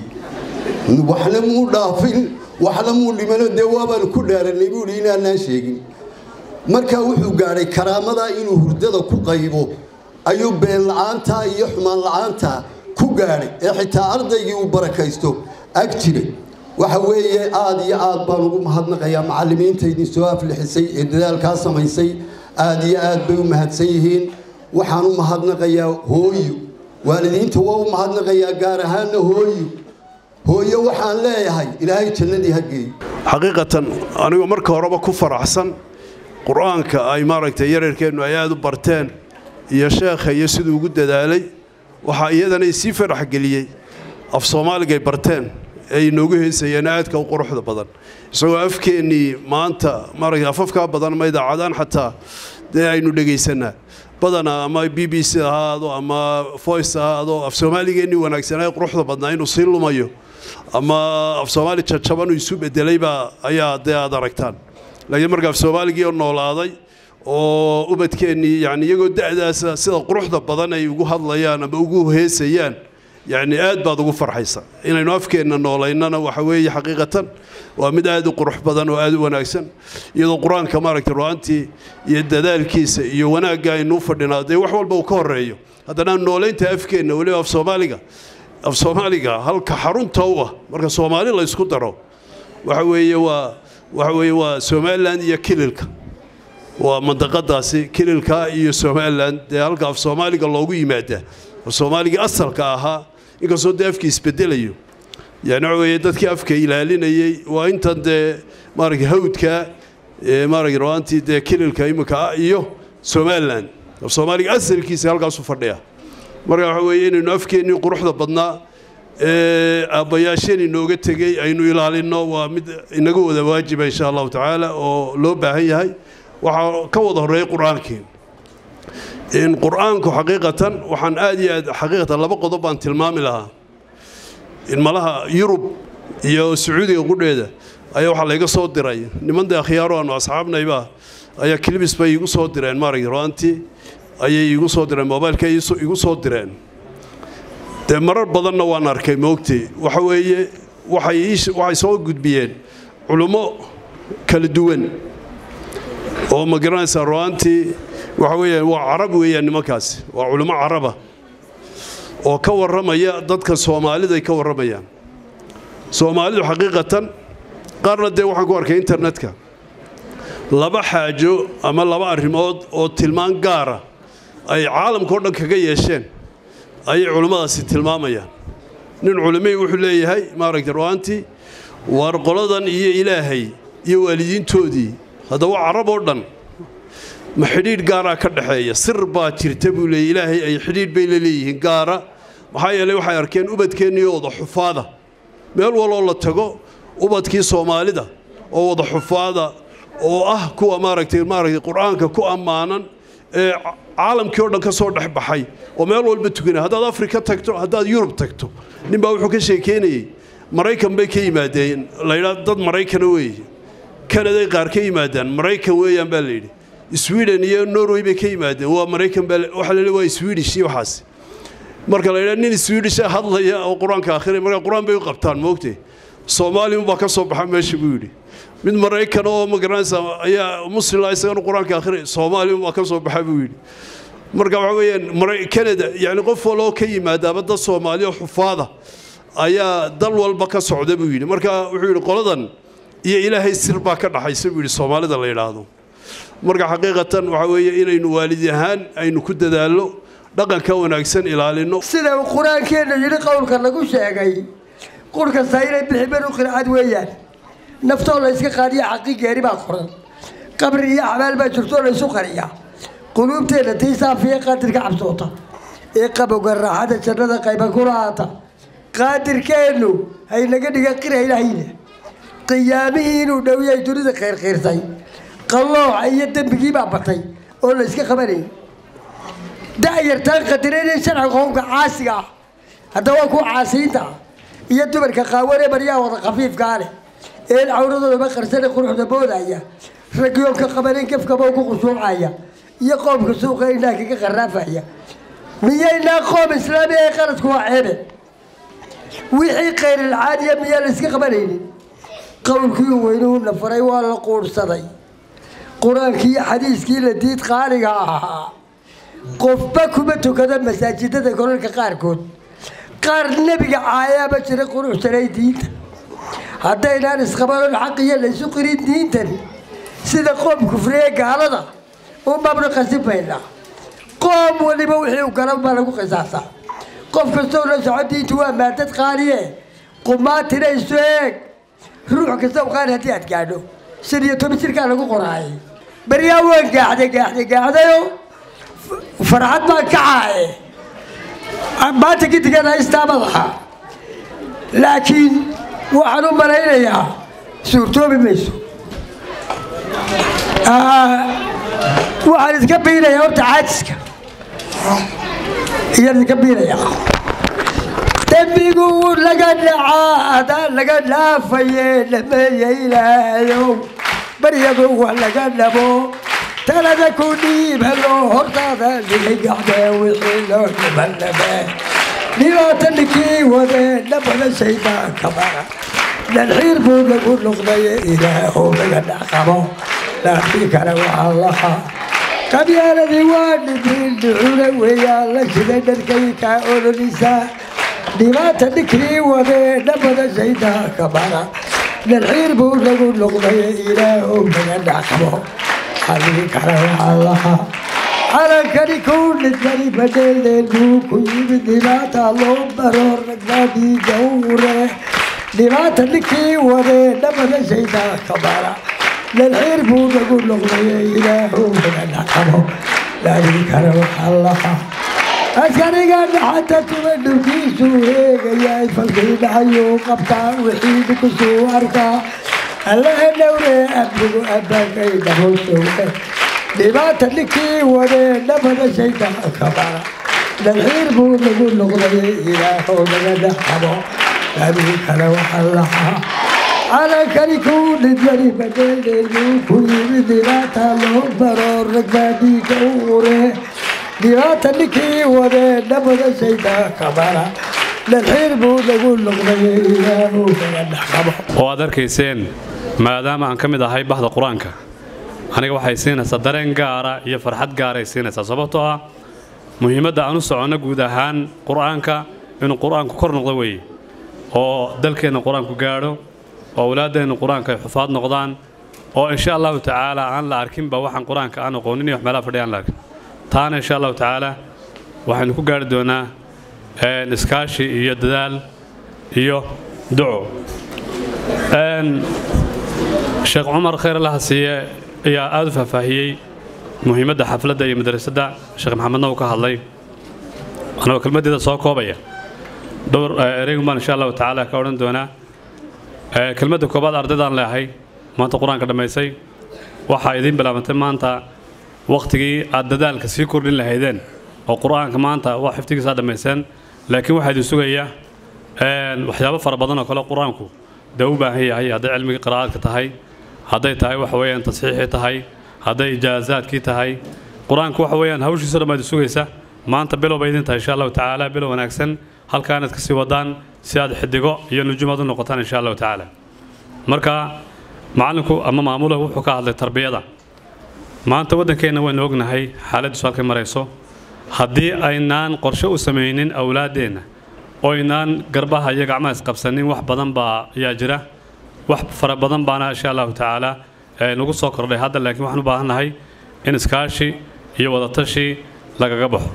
waxna muu dhaafin waxna muu dhimano dee waabaanu ku dhaaranay buu yidhi inaannaa sheegin markaa wuxuu gaadhay karaamadaa inuu hurdada ku qaybo ayuu been la-aantaa iyo xumaan la-aantaa ku gaadhay ee xitaa ardaygii uu barakaysto ag jiray waxa weeye aada iyo aad baan ugu mahadnaqayaa macallimiinta idin soo aflixisay ee dadaalkaa samaysay aada iyo aad bay u mahadsan yihiin waxaan u mahadnaqayaa hooyo waalidiinta waa u mahadnaqayaa gaar ahaanna hooyo hooyo waxaan leeyahay ilaahay jannadii ha geeyo
xaqiiqatan anigoo marka horeba ku faraxsan qur-aanka ay maaragtay yareerkeennu ay aada u barteen iyo sheekha iyo siduu ugu dadaalay waxaa iyadana isii farax geliyey af soomaaligay barteen ee inoogu heysayeen aadka u quruxda badan isagoo afkeennii maanta maaragtay afafkaa badan ma idaacadaan xataa dee aynu dhegaysanaa badanaa ama b b c ahaado ama voice ahaado af soomaaligeennii wanaagsanaa quruxda badnaa inuu sii lumayo ama af soomaali jajaban uu isu bedelaybaa ayaa dee aad aragtaan laakiin marka af soomaaligii oo noolaaday oo ubadkeennii yani iyagoo da'daasa sida quruxda badan ay ugu hadlayaan ama ugu heesayaan yani aad baad ugu farxaysa inaynu afkeenna noolaynana waxa weeye xaqiiqatan waa mid aad u qurux badan oo aad u wanaagsan iyadoo qur-aanka maaragtay ru'aantii iyo dadaalkiisa iyo wanaagga aynu u fadhinaa dee wax walba uu ka horreeyo haddana noolaynta afkeenna weliba af soomaaliga af soomaaliga halka xarunta u ah marka soomaali la ysku daro waxa weeye waa waxa weeye waa somalilan iyo kililka waa mandaqadaasi kililka iyo somalilan dee halka af soomaaliga loogu yimaadaa af soomaaligii asalka ahaa inkastoo dee afkii isbedelayo yani waxa weeye dadkii afka ilaalinayey waa intan dee maaragtay hawdka maaragtay ru'aantii dee kililka imika ah iyo somalilan af soomaaliga asalkiisa halkaasu fadhiya marka waxa weeye inaynu afkeennii quruxda badnaa ee aabbayaasheen inooga tegey aynu ilaalinno waa mid inaga wada waajiba insha allahu tacaala oo loo baahan yahay waxaa ka wada horreeyay qur-aankii in qur-aanku xaqiiqatan waxaan aad iyo aad xaqiiqatan laba qodob baan tilmaami lahaa in malaha yurub iyo sacuudiga qudheeda ayaa waxaa layga soo diray niman dee akhyaaro aanu asxaabnayba ayaa kilibis bay igu soo direen maaragtay ru'aantii ayay igu soo direen moobaylka igu soo direen dee marar badanna waan arkay moogtay waxa weeye waxay waxay soo gudbiyeen culummo kala duwan oo ma garanaysaa ru'aantii waxa weeyaan waa carab weeyaan nimankaasi waa culummo caraba oo ka warramaya dadka soomaaliday ka warramayaan soomaalidu xaqiiqatan qaarna dee waxaan ku arkay internetka laba xaajo ama laba arrimood oo tilmaan gaara ay caalamka o dhan kaga yeesheen ayay culimmadaasi tilmaamayaan nin culimay wuxuu leeyahay maaragtay ru'aantii waar qoladan iyo ilaahay iyo waalidiintoodii haddaba carab oo dhan ma xidhiidh gaaraa ka dhexeeya sir baa jirta buu leeyay ilaahay ay xidhiidh bay la leeyihiin gaara maxaa yeelay waxay arkeen ubadkeennii wada xufaada meel waloo la tago ubadkii soomaalida oo wada xufaada oo ah kuwa maaragtay maaragtay qur-aanka ku ammaanan ee caalamkii oo dhan ka soo dhex baxay oo meel walba tukanaya haddaad afrika tagto haddaad yurub tagto nin baa wuxuu ka sheekeynayey maraykan bay ka yimaadeen laydhaa dad maraykana weeye kanaday qaar ka yimaadaan maraykan weeyaan baa layidhi sweden iyo norway bay ka yimaadeen waa maraykan baa waxaa la waa swedish iyo waxaas marka la yidhaha nin swedish hadlaya oo qur-aanka akhriya marka qur-aan bay u qabtaan moogtay soomaaliya baa ka soo baxa meesha buu yidhi mid maraykan oo magaranaysa ayaa muslimla isagana qur-aanka akhriya soomaaliya baa ka soo baxa buu yidhi marka waxa weeyaan canada yani qof waloo ka yimaadaaba dad soomaaliya xufaada ayaa dal walba ka socda buu yidhi marka wuxuu yidhi qoladan iyo ilaahay sir baa ka dhaxaysa buu yidhi soomaalida la yidhaahdo marka xaqiiqatan waxa weeye inaynu waalid ahaan aynu ku dadaallo dhaqanka wanaagsan ilaalino
sida uu qur-aankeenna yidhi qowlka lagu sheegay qur kasta inay bixibeen u qircad weeyaan naftoo la yska qaadiya xaqi geeri baa qoran qabri iyo xabaal baa jirtoo la ysu qariya quluubteenna tii saafiya qaadirka cabsoota ee qabowga raaxada jannada qayba ku lahaata qaadirkeennu haynaga dhiga qira ilaahayna qiyaamihii inuu dhowyahay dunida khayrkhiirsay qallooca iyo dembigii baa batay oo la yska qabanayay da'yartaan qadiranaya sharciga qowmka caasiga ah haddaba waa kuwa caasiyiinta ah iyo dumarka qaawan ee baryaha wada khafiifkaa leh ee cawradoodaba qarsane quruxda boodaya ragyoonka qabaneen gefkaba ku khushuucaya iyo qoomka suuqa indhaha kaga qaraafaya miyaynaa qoom islaami ee qaladku waa ceebe wixii khayrilcaadiya miyaa la yska qabanaynin qowlkii weynuuna faray waa la quurhsaday qur-aankii iyo xadiiskii la diid qaaliga ahaa qofba kuma tukada masaajidada golalka qaarkood qaar nebiga caayaaba jira quruxsanay diinta haddaynaan isqabanon xaq iyo laysu qirin diintan sida qoom kufriye gaalada umabna qasibaynaa qoom waliba wixii u galan baa lagu qisaasaa qof kastoo la soco diintu waa maadad qaaliye qumaatina isu eeg ruux kasta u qaali haddii aad gaadho shan iyo toban jirkaa lagu qoraayay baryaa waan gaaxday gaaxday gaaxdayo farxad baan ka caaye maanta gidigan haystaa madaxa laakiin waxaan u malaynayaa suurtoobi mayso waxaan idinka biinayaa horta caajiska iyaan idinka biinayaa dembigu laga dhacaa adaan laga dhaafaye dhameeya ilaahayow baryadu wa laga dhabo talada ku dhiibalo hortaada dhigay gacdee wixii loo dhibannabe dhibaata ninkii wadee dhabada shaydaanka mara dhalxiir buu lagu noqdaye ilaahow laga dhaqabo laakiin kale waxaa lahaa qabyaaladii waa dhibiin dhucuna weeyaan la shiday dharkaykaa ololisaa dhibaata ninkii wadee dhabada shaydaanka mara dhalxiir buu lagu noqdaye ilaahow laga dhaqabo halii kale waxaa lahaa calankani kuu dhintani badeeldeen buu ku yimid dhibaata loo baro ragbaadii gawre dhibaata ninkii wadee dhabada shaydaanka mara dhalxiir buu lagu noqdaye ilaahow laga dhaqabo halii kale waxaa lahaa askariga dhaxanta tuba dhulkiisu eegayaay falkii dhacayuu qabtaa wixii kusuu arkaa allaha dhowre abdigu abaakay dhaboosowle dhibaata ninkii wadee dhabada shaydaanka mara dhalxiir buu lagu noqdaye ilaahow laga dhaqabo habii kale waxaa lahaa calankani kuu dhidmani badeeldeen buu ku yimid dhibaata loo baro ragbaadiiga uure dhibaata ninkii wadee dhabada shaydaanka mara dhalxiir buu lagu noqdaye ilaahow laga dhaqabo
oo aad arkayseen maadaama aan ka mid ahay bahda qur-aanka aniga waxay siinaysaa dareen gaara iyo farxad gaaray siinaysaa sababtoo ah muhiimadda aan u soconno guud ahaan qur-aanka inuu qur-aanku kor noqdo weeye oo dalkeenna qur-aanku gaadho oo awlaaddeenna qur-aanka ay xufaad noqdaan oo insha allahu tacaala aan la arkinba waxaan qur-aanka aan aqoonin iyo wax meelaha fadhiya aan la arkin taana insha allahu tacaala waxaynu ku gaari doonaa iskaashi iyo dadaal iyo duco sheekh cumar khayr allaha siiye ayaa aada u faahfaahiyey muhiimadda xafladda iyo madrasadda sheekh maxamedna uu ka hadlay anagoo kelmaddeeda soo koobaya dhowr ereygun baan insha allahu tacaala ka odhan doonaa kelmadda koobaad ardaydaan leehay maanta qur-aanka dhammaysay waxaa idiin bilaabantay maanta wakhtigii aad dadaalka sii kordhin lahaydeen oo qur-aanka maanta waa xifdigiisaa dhammayseen laakiin waxaa idin sugaya waxyaabo fara badan oo kale qur-aanku dee u baahan yahay hadday cilmigii qiraa'aadka tahay hadday tahay waxa weeyaan tasxiixii tahay hadday ijaazaadkii tahay qur-aanku waxa weeyaan hawshiisa dhan baa idin sugaysa maanta bilow bay idin tahay insha allahu tacaala bilow wanaagsan halkaa inaad kasii wadaan si aad xidigo iyo nujumaad u noqotaan insha allahu tacaala marka macallinku ama maamuluhu wuxuu ka hadlay tarbiyada maanta waddankeenna waynu ognahay xaaladdiisu halkay marayso haddii aynaan qorshe u samaynin awlaaddeenna oo aynaan garbaha iyo gacmaha isqabsanin wax badan baa ayaa jira wax fara badan baana insha allahu tacaala nagu soo kordhay hadda laakiin waxaan u baahannahay in iskaashi iyo wadatashi lagaga baxo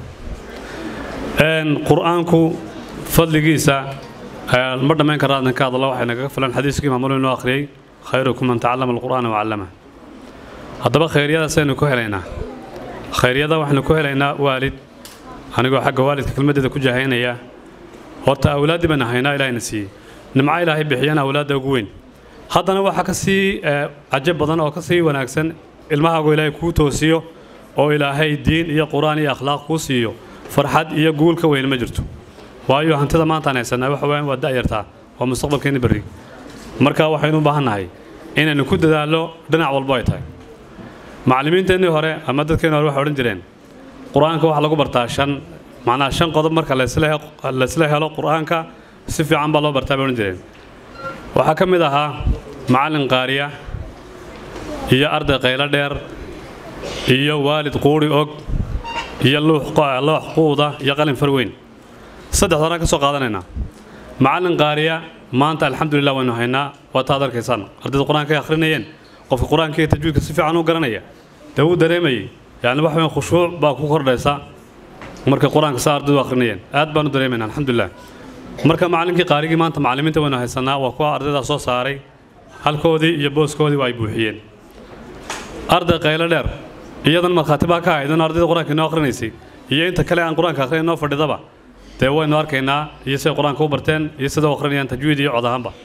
qur-aanku fadligiisa ma dhammayn kara adnan ka hadallo waxay nagaga filan xadiiskii maamulu inoo akhriyey khayrukum man tacallama alqur'aana wacallama haddaba khayryadaasaynu ku helaynaa khayryada waxaynu ku helaynaa waalid anigoo xagga waalidka kelmaddeeda ku jahaynaya horta awlaaddii baynu haynaa ilaahayna siiyey nimco ilaahay bixiyana awlaadda ugu weyn haddana waxaa ka sii cajab badan oo ka sii wanaagsan ilmahaagu ilaahay kuu toosiyo oo ilaahay diin iyo qur-aan iyo akhlaaq kuu siiyo farxad iyo guul ka weyn ma jirto waayo hantida maantaan haysanaa waxa weeyaan waa da'yartaa waa mustaqbalkeenni berri marka waxaynu u baahannahay inaynu ku dadaallo dhinac walbo ay tahay macallimiinteennii hore ama dadkeenni hore waxay odhan jireen qur-aanka waxaa lagu bartaa shan macnaha shan qodob marka laysla helo qur-aanka si fiican baa loo bartaa bay odhan jireen waxaa ka mid ahaa macallin qaariya iyo arday qaylo dheer iyo waalid quuri og iyo loox quuda iyo qalin far weyn saddex horaan ka soo qaadanaynaa macallin qaariya maanta alxamdulilah waynu haynaa waa taad arkaysaan ardayda qur-aanka ay akhrinayeen qofka qur-aanka iyo tajwiidka si fiican u garanaya dee wuu dareemayey yacni wax weyn khushuuc baa ku kordhaysa markay qur-aanka saa ardaydu akhrinayeen aad baan u dareemayna alxamdulilah marka macallinkii qaarigii maanta macallimiinta waynu haysanaa waa kuwa ardaydaa soo saaray halkoodii iyo booskoodii waa ay buuxiyeen arday qaylo dheer iyadan markhaati baa ka ahayd in ardayda qur-aanka inoo akhrinaysay iyo inta kale aan qur-aanka akhrin inoo fadhidaba dee waynu arkaynaa iyo siday qur-aanka u barteen iyo sida u akhrinayaan tajwiid iyo cod ahaanba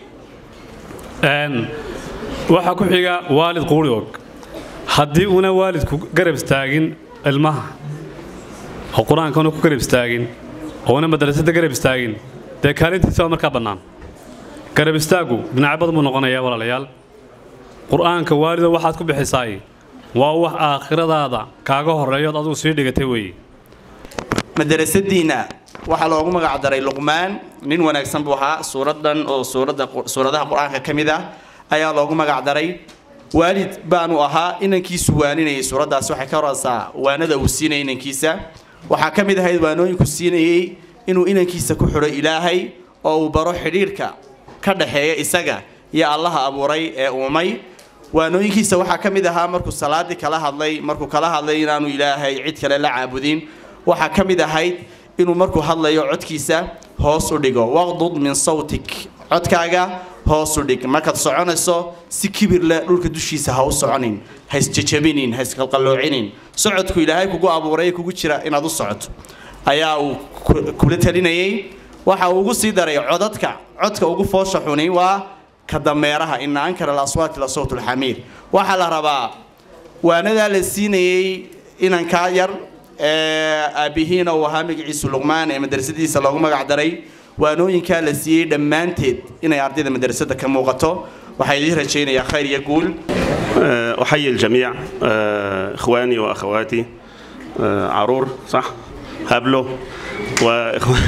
waxaa ku xiga waalid quuri og haddii uuna waalidku garab istaagin ilmaha oo qur-aankuna ku garab istaagin oo una madrasada garab istaagin dee kaalintiisa waa markaa bannaan garab istaaggu dhinacyo badan buu noqonayaa walaalayaal qur-aanka waalido waxaad ku bixisaay waa wax aakhiradaada kaaga horreeyood adigu sii dhigatay weeye
madarasadiina waxaa loogu magac daray luqmaan nin wanaagsan buu ahaa suuradan oo suuradda suuradaha qur-aanka ka mid ah ayaa loogu magac daray waalid baanu ahaa inankiisu waaninayay suuraddaasi waxay ka horaysaa waanada uu siinayay inankiisa waxaa ka mid ahayd waanooyinku siinayey inuu inankiisa ku xidho ilaahay oo uu baro xidhiirhka ka dhaxeeya isaga iyo allaha abuuray ee uumay waanooyinkiisa waxaa ka mid ahaa markuu salaadii kala hadlay markuu kala hadlay inaanu ilaahay cid kale la caabudin waxaa ka mid ahayd inuu markuu hadlayo codkiisa hoos u dhigo waqdud min sawtik codkaaga hoos u dhig markaad soconayso si kibir leh dhulka dushiisa ha u soconin ha isjejabinin ha isqalqaloocinin socodku ilaahay kugu abuuray kugu jira inaad u socoto ayaa uu kula talinayay waxa uu ugu sii daray codadka codka ugu foosha xuni waa ka dameeraha ina ankara alaswaati la sawt lxamiir waxaa la rabaa waanadaa la siinayey inankaa yar aabbihiina uu ahaa magaciisu luqmaan ee madrasadiisa loogu magac daray waanooyinkaa la siiyey dhammaanteed inay ardayda madrasada ka muuqato waxaa idiin rajaynayaa khayr iyo guul
أحيي الجميع إخواني وأخواتي عرور صح هابلو وإخوان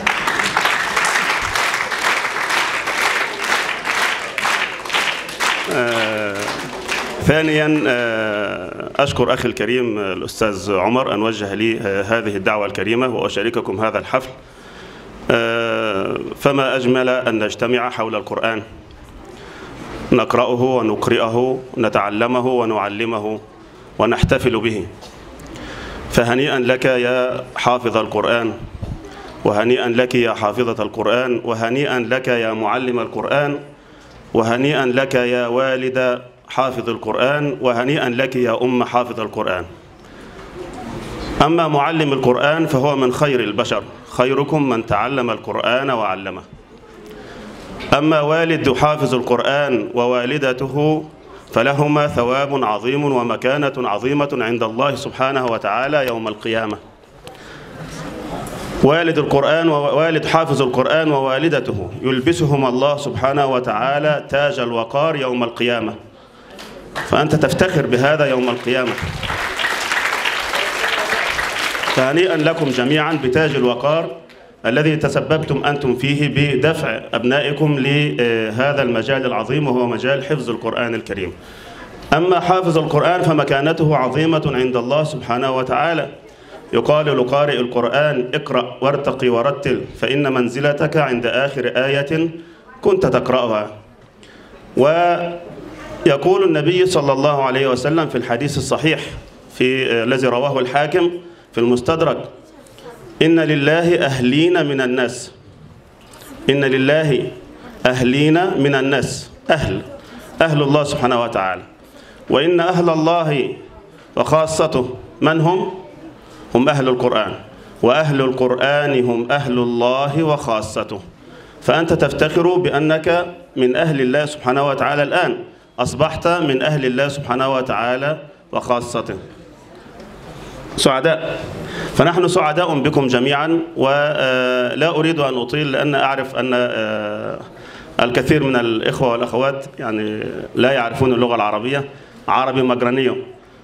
ثانيا أشكر أخي الكريم الأستاذ عمر أن وجه لي هذه الدعوة الكريمة وأشارككم هذا الحفل فما أجمل أن نجتمع حول القرآن نقرأه ونقرئه نتعلمه ونعلمه ونحتفل به فهنيئا لك يا حافظ القرآن وهنيئا لك يا حافظة القرآن وهنيئا لك يا معلم القرآن وهنيئا لك يا والد حافظ القرآن وهنيئا لك يا أم حافظ القرآن أما معلم القرآن فهو من خير البشر خيركم من تعلم القرآن وعلمه أما والد حافظ القرآن ووالدته فلهما ثواب عظيم ومكانة عظيمة عند الله سبحانه وتعالى يوم القيامة والد القرآن ووالد حافظ القرآن ووالدته يلبسهما الله سبحانه وتعالى تاج الوقار يوم القيامة فأنت تفتخر بهذا يوم القيامة فهنيئا لكم جميعا بتاج الوقار الذي تسببتم أنتم فيه بدفع أبنائكم لهذا المجال العظيم وهو مجال حفظ القرآن الكريم أما حافظ القرآن فمكانته عظيمة عند الله سبحانه وتعالى يقال لقارئ القرآن اقرأ وارتقي ورتل فإن منزلتك عند آخر آية كنت تقرأها ويقول النبي صلى الله عليه وسلم في الحديث الصحيح في الذي رواه الحاكم في المستدرك إن لله أهلين من الناس إن لله أهلين من الناس أهل أهل الله سبحانه وتعالى وإن أهل الله وخاصته من هم؟ هم أهل القرآن وأهل القرآن هم أهل الله وخاصته فأنت تفتخر بأنك من أهل الله سبحانه وتعالى الآن أصبحت من أهل الله سبحانه وتعالى وخاصته سعداء فنحن سعداء بكم جميعا ولا أريد أن أطيل لأن أعرف أن الكثير من الإخوة والأخوات يعني لا يعرفون اللغة العربية عربي مجرني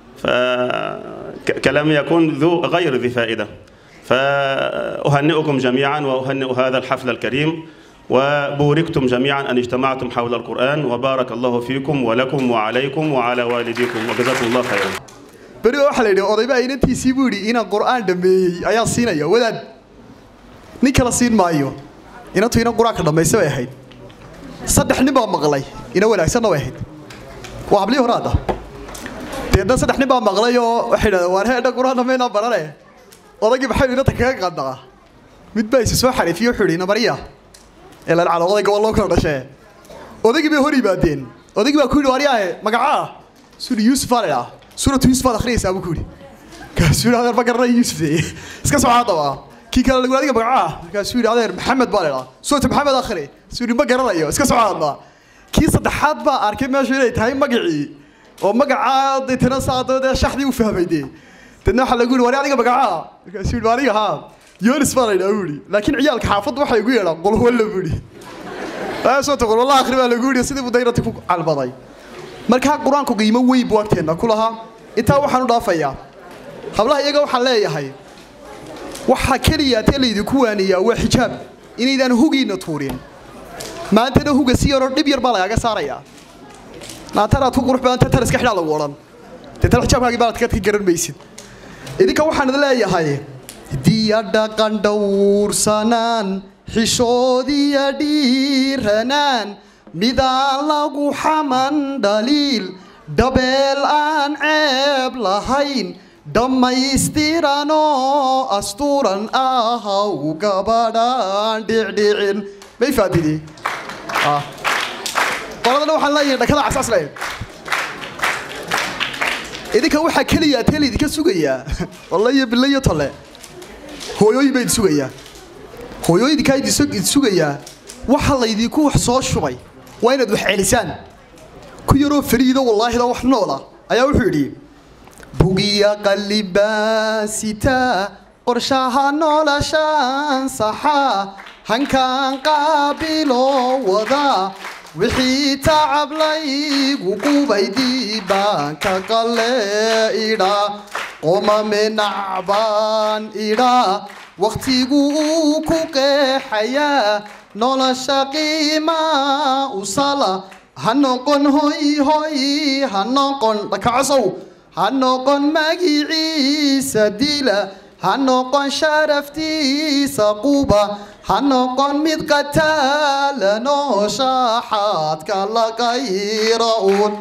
فكلامي يكون ذو غير ذي فائدة فأهنئكم جميعا وأهنئ هذا الحفل الكريم وبوركتم جميعا أن اجتمعتم حول القرآن وبارك الله فيكم ولكم وعليكم وعلى والديكم وجزاكم الله خيرا
beri waxaa la yidhi odaybaa inantiisii buu yidhi inaan qur'aan dhammeeyey ayaa siinaya wadaad nin kala siin maayo inantu inan qur-aanka dhammaysa bay ahayd saddex nin baa maqlay ina wanaagsanna way ahayd waa hablii hore hadda deedna saddex nin baa maqlay oo waxay yidhahdeen waar heedha qur-aan dhammaynaa barane odaygii maxay inanta kaga qandaqa mid baa isi soo xariifiye wuxuu yidhi namariya ee lalcalo odayga waa loo kala dhashee odaygii bay hor yimaadeen odaygii baa ku yidhi waariyaahe magacaa suri yuusuf aa la idhaa suuratu yuusuf aad akhriyaysaa buu ku yidhi kaasuu yidhi adeer ma garanay yuusuf iska soo haddaba kii kale lagu adiga magacaa kaasuu yidhi adeer maxamed baa la idhaa suuratu maxamed akhri suu yidhi ma garanayo iska soo hadda kii saddexaad baa arkay meeshu inay tahay magacii oo magacaa deetana saado dee shaxdii u fahmay dee deedna waxaa lagu yidhi wari adiga magacaa markaasuu yidhi aniga haa yonis baa la yidhaa buu yidhi laakiin ciyaalka xaafadda waxay igu yeedhaan qolwalla buu yidhi soo qolwalla akhri baa lagu yidhi sidii buu dayrati ku calbaday markaa qur-aanku qiimo weyn buu agteenna ku lahaa intaa waxaan u dhaafayaa hablaha iyaga waxaan leeyahay waxaa keliya tee laydinku waaniyaa waa xijaab inaydaan hugiinna tuurin maantana huga si yaroo dhib yar baa lagaaga saarayaa naantanaad ku qurux badanta tan iska xidhaa lagu odhan dee tan xijaabkaagii baad ka garan maysid idinka waxaan idin leeyahay diya dhaqan dhowrsanaan xishoodiya dhiiranaan midaan lagu xaman dhaliil dhabeel aan ceeb lahayn dhammaystiranoo astuuran ahaw gabadhaan dhicdhicin may faadidi qoladana waxaan leeyahay dhakada casaas leeyahay idinka waxaa keliya teel idinka sugayaa walle iyo bille iyo tolle hooyooyin baa idin sugayaa hooyooyinkaa idin sugayaa waxa laydinku wax soo shubay waa inaad wax celisaan ku yaroo fariido wallaahida wax noola ayaa wuxuu yidhi bugiya qallibaasita qorshaha noloshaan saxa hankaan qaabiloo wada wixii tacablaygu qubaydii baan ka qalle idhaa qomame nacbaan idhaa wakhtigu uu ku qeexayaa nolosha qiimaa usala ha noqon hoy hoy ha noqon dhakacosow ha noqon magiciisa dila ha noqon sharaftiisa quba ha noqon mid qataala nooshaxaadka la qayra uun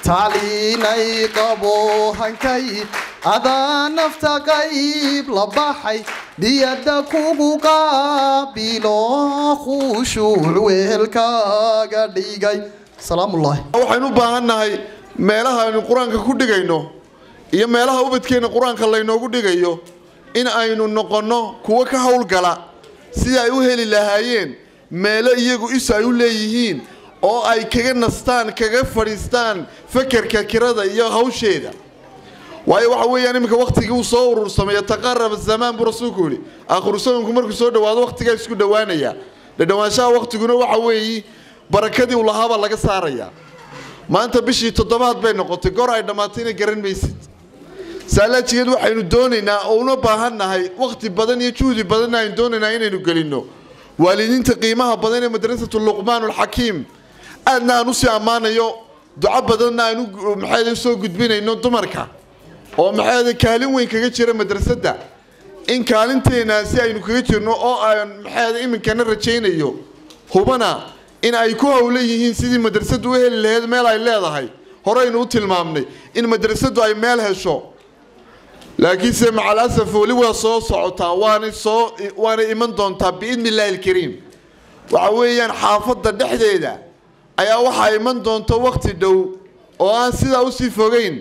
tacliinay qabo hankay adaa nafta qayb la baxay niyadda kugu qaabilo khushuuc weelkaaga dhigay salaamullaahi
waxaynu u baahan nahay meelaha aynu qur-aanka ku dhigayno iyo meelaha ubadkeenna qur-aanka laynoogu dhigayo in aynu noqonno kuwo ka howlgala sidii ay u heli lahaayeen meelo iyagu is ay u leeyihiin oo ay kaga nastaan kaga fadhiistaan fakerka kirada iyo hawsheeda waayo waxa weeyaan iminka waktigii uu soo urursamay taqaraba zamaan buu rasuulku yidhi aakhiru samanku markuu soo dhowaado waktigaa isku dhowaanaya dhadhowaanshaha waktiguna waxa weeyi barakadii uu lahaabaa laga saarayaa maanta bishii toddobaad bay noqotay goor ay dhammaatayna garan maysid saalaajigeed waxaynu doonaynaa oo una baahan nahay wakhti badan iyo juhdi badanna aynu doonaynaa inaynu gelinno waalidiinta qiimaha badan ee madrasatu luqmaan alxakiim aadna aan usii ammaanayo duco badanna aan maxayd usoo gudbinayno dumarka oo maxayd kaalin weyn kaga jira madrasadda in kaalinteenaasi aynu kaga jirno oo aan maxayd iminkana rajaynayo hubana in ay ku howlan yihiin sidii madrasaddu u heli lahayd meel ay leedahay horeynu u tilmaamnay in madrasaddu ay meel hesho laakiinse macalasaf weli waa soo socotaa waana soo waana iman doontaa biidni illaahi alkariim waxa weeyaan xaafadda dhexdeeda ayaa waxaa iman doonta wakhti dhow oo aan sidaa usii fogeyn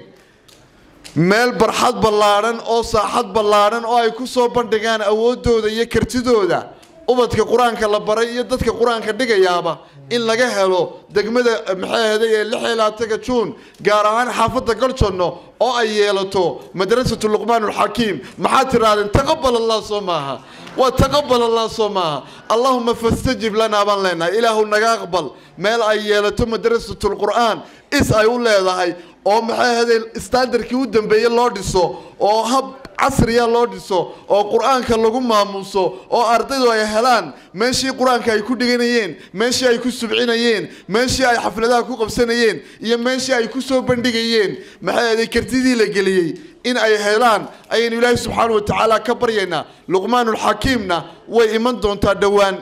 meel barxad ballaadhan oo saaxad ballaadhan oo ay ku soo bandhigaan awooddooda iyo kartidooda ubadka qur-aanka la baray iyo dadka qur-aanka dhigayaaba in laga helo degmada maxaaheday ee lix iyo labaataga juun gaar ahaan xaafadda goljonno oo ay yeelato madrasatu luqmaan alxakiim maxaad tirahdeen taqabal allah soo maaha waa taqabal allah soo maaha allahuma fastajib lanaa baan leenahay ilaahu naga aqbal meel ay yeelato madrasatu lqur'aan is ay u leedahay oo maxaaheday standardkii u dambeeye loo dhiso oo hab casriya loo dhiso oo qur-aanka lagu maamuuso oo ardaydu ay helaan meeshii qur-aanka ay ku dhiganayeen meeshii ay ku subcinayeen meeshii ay xafladaha ku qabsanayeen iyo meeshii ay ku soo bandhigayeen maxaaheday kartidii la geliyey in ay helaan ayaynu ilaahay subxaana wa tacaala ka baryaynaa luqmaanulxakiimna way iman doontaa dhowaan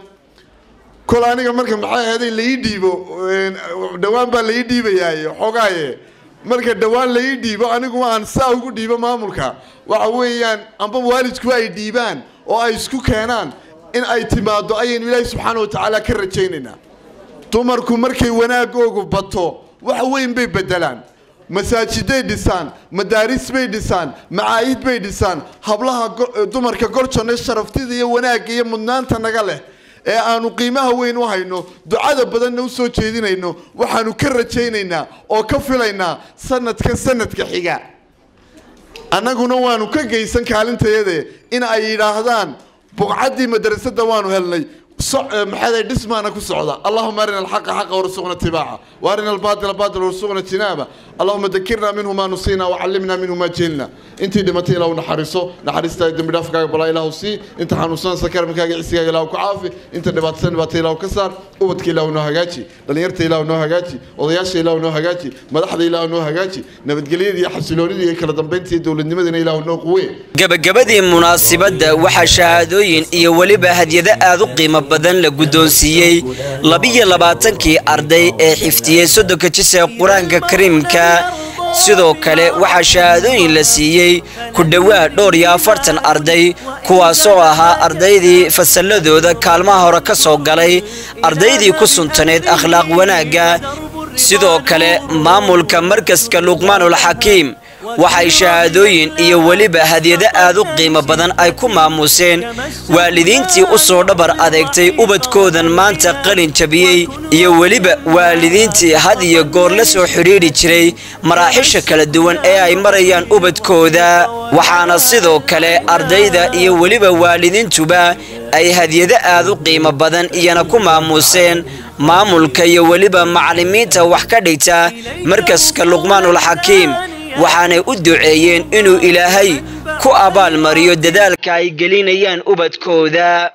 kol aniga marka maxay ahaday laii dhiibo dhowaan baa laii dhiibayaaye xogaaye marka dhowaan laii dhiibo anigu aan saa ugu dhiibo maamulka waxa weeyaan amba waalidku ay dhiibaan oo ay isku keenaan in ay timaado ayaynu ilaahay subxaana wa tacaala ka rajaynaynaa dumarku markay wanaagoogu bato wax weyn bay bedelaan masaajiday dhisaan madaaris bay dhisaan macaahid bay dhisaan hablaha dumarka gorjone sharaftida iyo wanaagga iyo mudnaanta naga leh ee aanu qiimaha weyn u hayno ducada badanna u soo jeedinayno waxaanu ka rajaynaynaa oo ka filaynaa sanadkan sanadka xiga annaguna waanu ka geysan kaalintayade in ay yidhaahdaan buqcaddii madrasadda waanu helnay maxay dhismaana ku socda allahuma arina alxaqa xaqa warsuqna itibaaca waarina albaatila baatila warsuqna jinaaba allahuma dakirna minhu ma nusina wacallimna minhu ma jahilna intii dhimatay ilaahu naxariiso naxariista dembi dhaafkaaga balaa ilaahu sii inta xanuunsanaysa karamkaaga cisigaaga ilaahu ku caafi inta dhibaataysan dhibaata ilaahu ka saar ubadka ilaahu noo hagaaji dhallinyarta ilaahu noo hagaaji odayaasha ilaahu noo hagaaji madaxda ilaahu noo hagaaji nabadgelyada iyo xasiloonida iyo kala dambaynta iyo dowladnimadana ilaahu noo quwee
gabagabadii munaasibadda waxaa shahaadooyin iyo weliba hadyado aad u qiimo badan la guddoonsiiyey labiyo labaatankii arday ee xifdiyey soddonka jis ee qur-aanka kariimka sidoo kale waxaa shahaadooyin la siiyey ku dhowaad dhowr iyo afartan arday kuwaasoo ahaa ardaydii fasalladooda kaalmaha hore ka soo galay ardaydii ku suntaneed akhlaaq wanaagga sidoo kale maamulka markaska luqmaanul xakiim waxay shahaadooyin iyo weliba hadyado aad u qiimo badan ay ku maamuseen waalidiintii u soo dhabar adeegtay ubadkoodan maanta qalin jabiyey iyo weliba waalidiintii had iyo goor la soo xidhiidhi jiray maraaxisha kala duwan ee ay marayaan ubadkooda waxaana sidoo kale ardayda iyo weliba waalidiintuba ay hadyado aad u qiimo badan iyana ku maamuseen maamulka iyo weliba macallimiinta wax ka dhigta markaska luqmaanul xakiim waxaanay u duceeyeen inuu ilaahay ku abaalmariyo dadaalka ay gelinayaan ubadkooda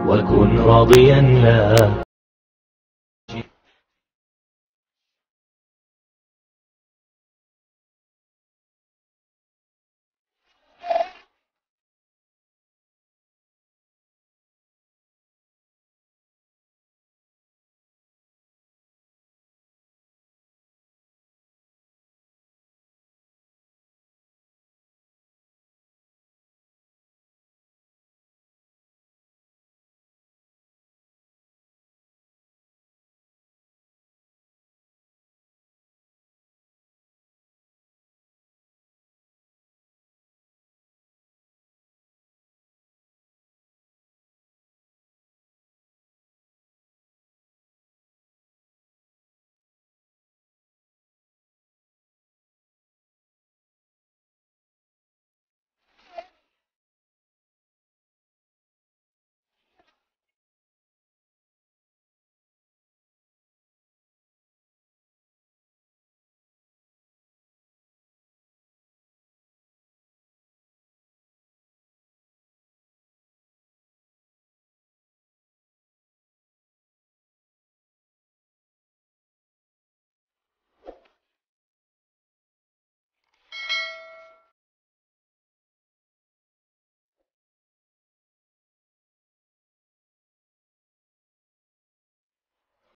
وكن راضيا لا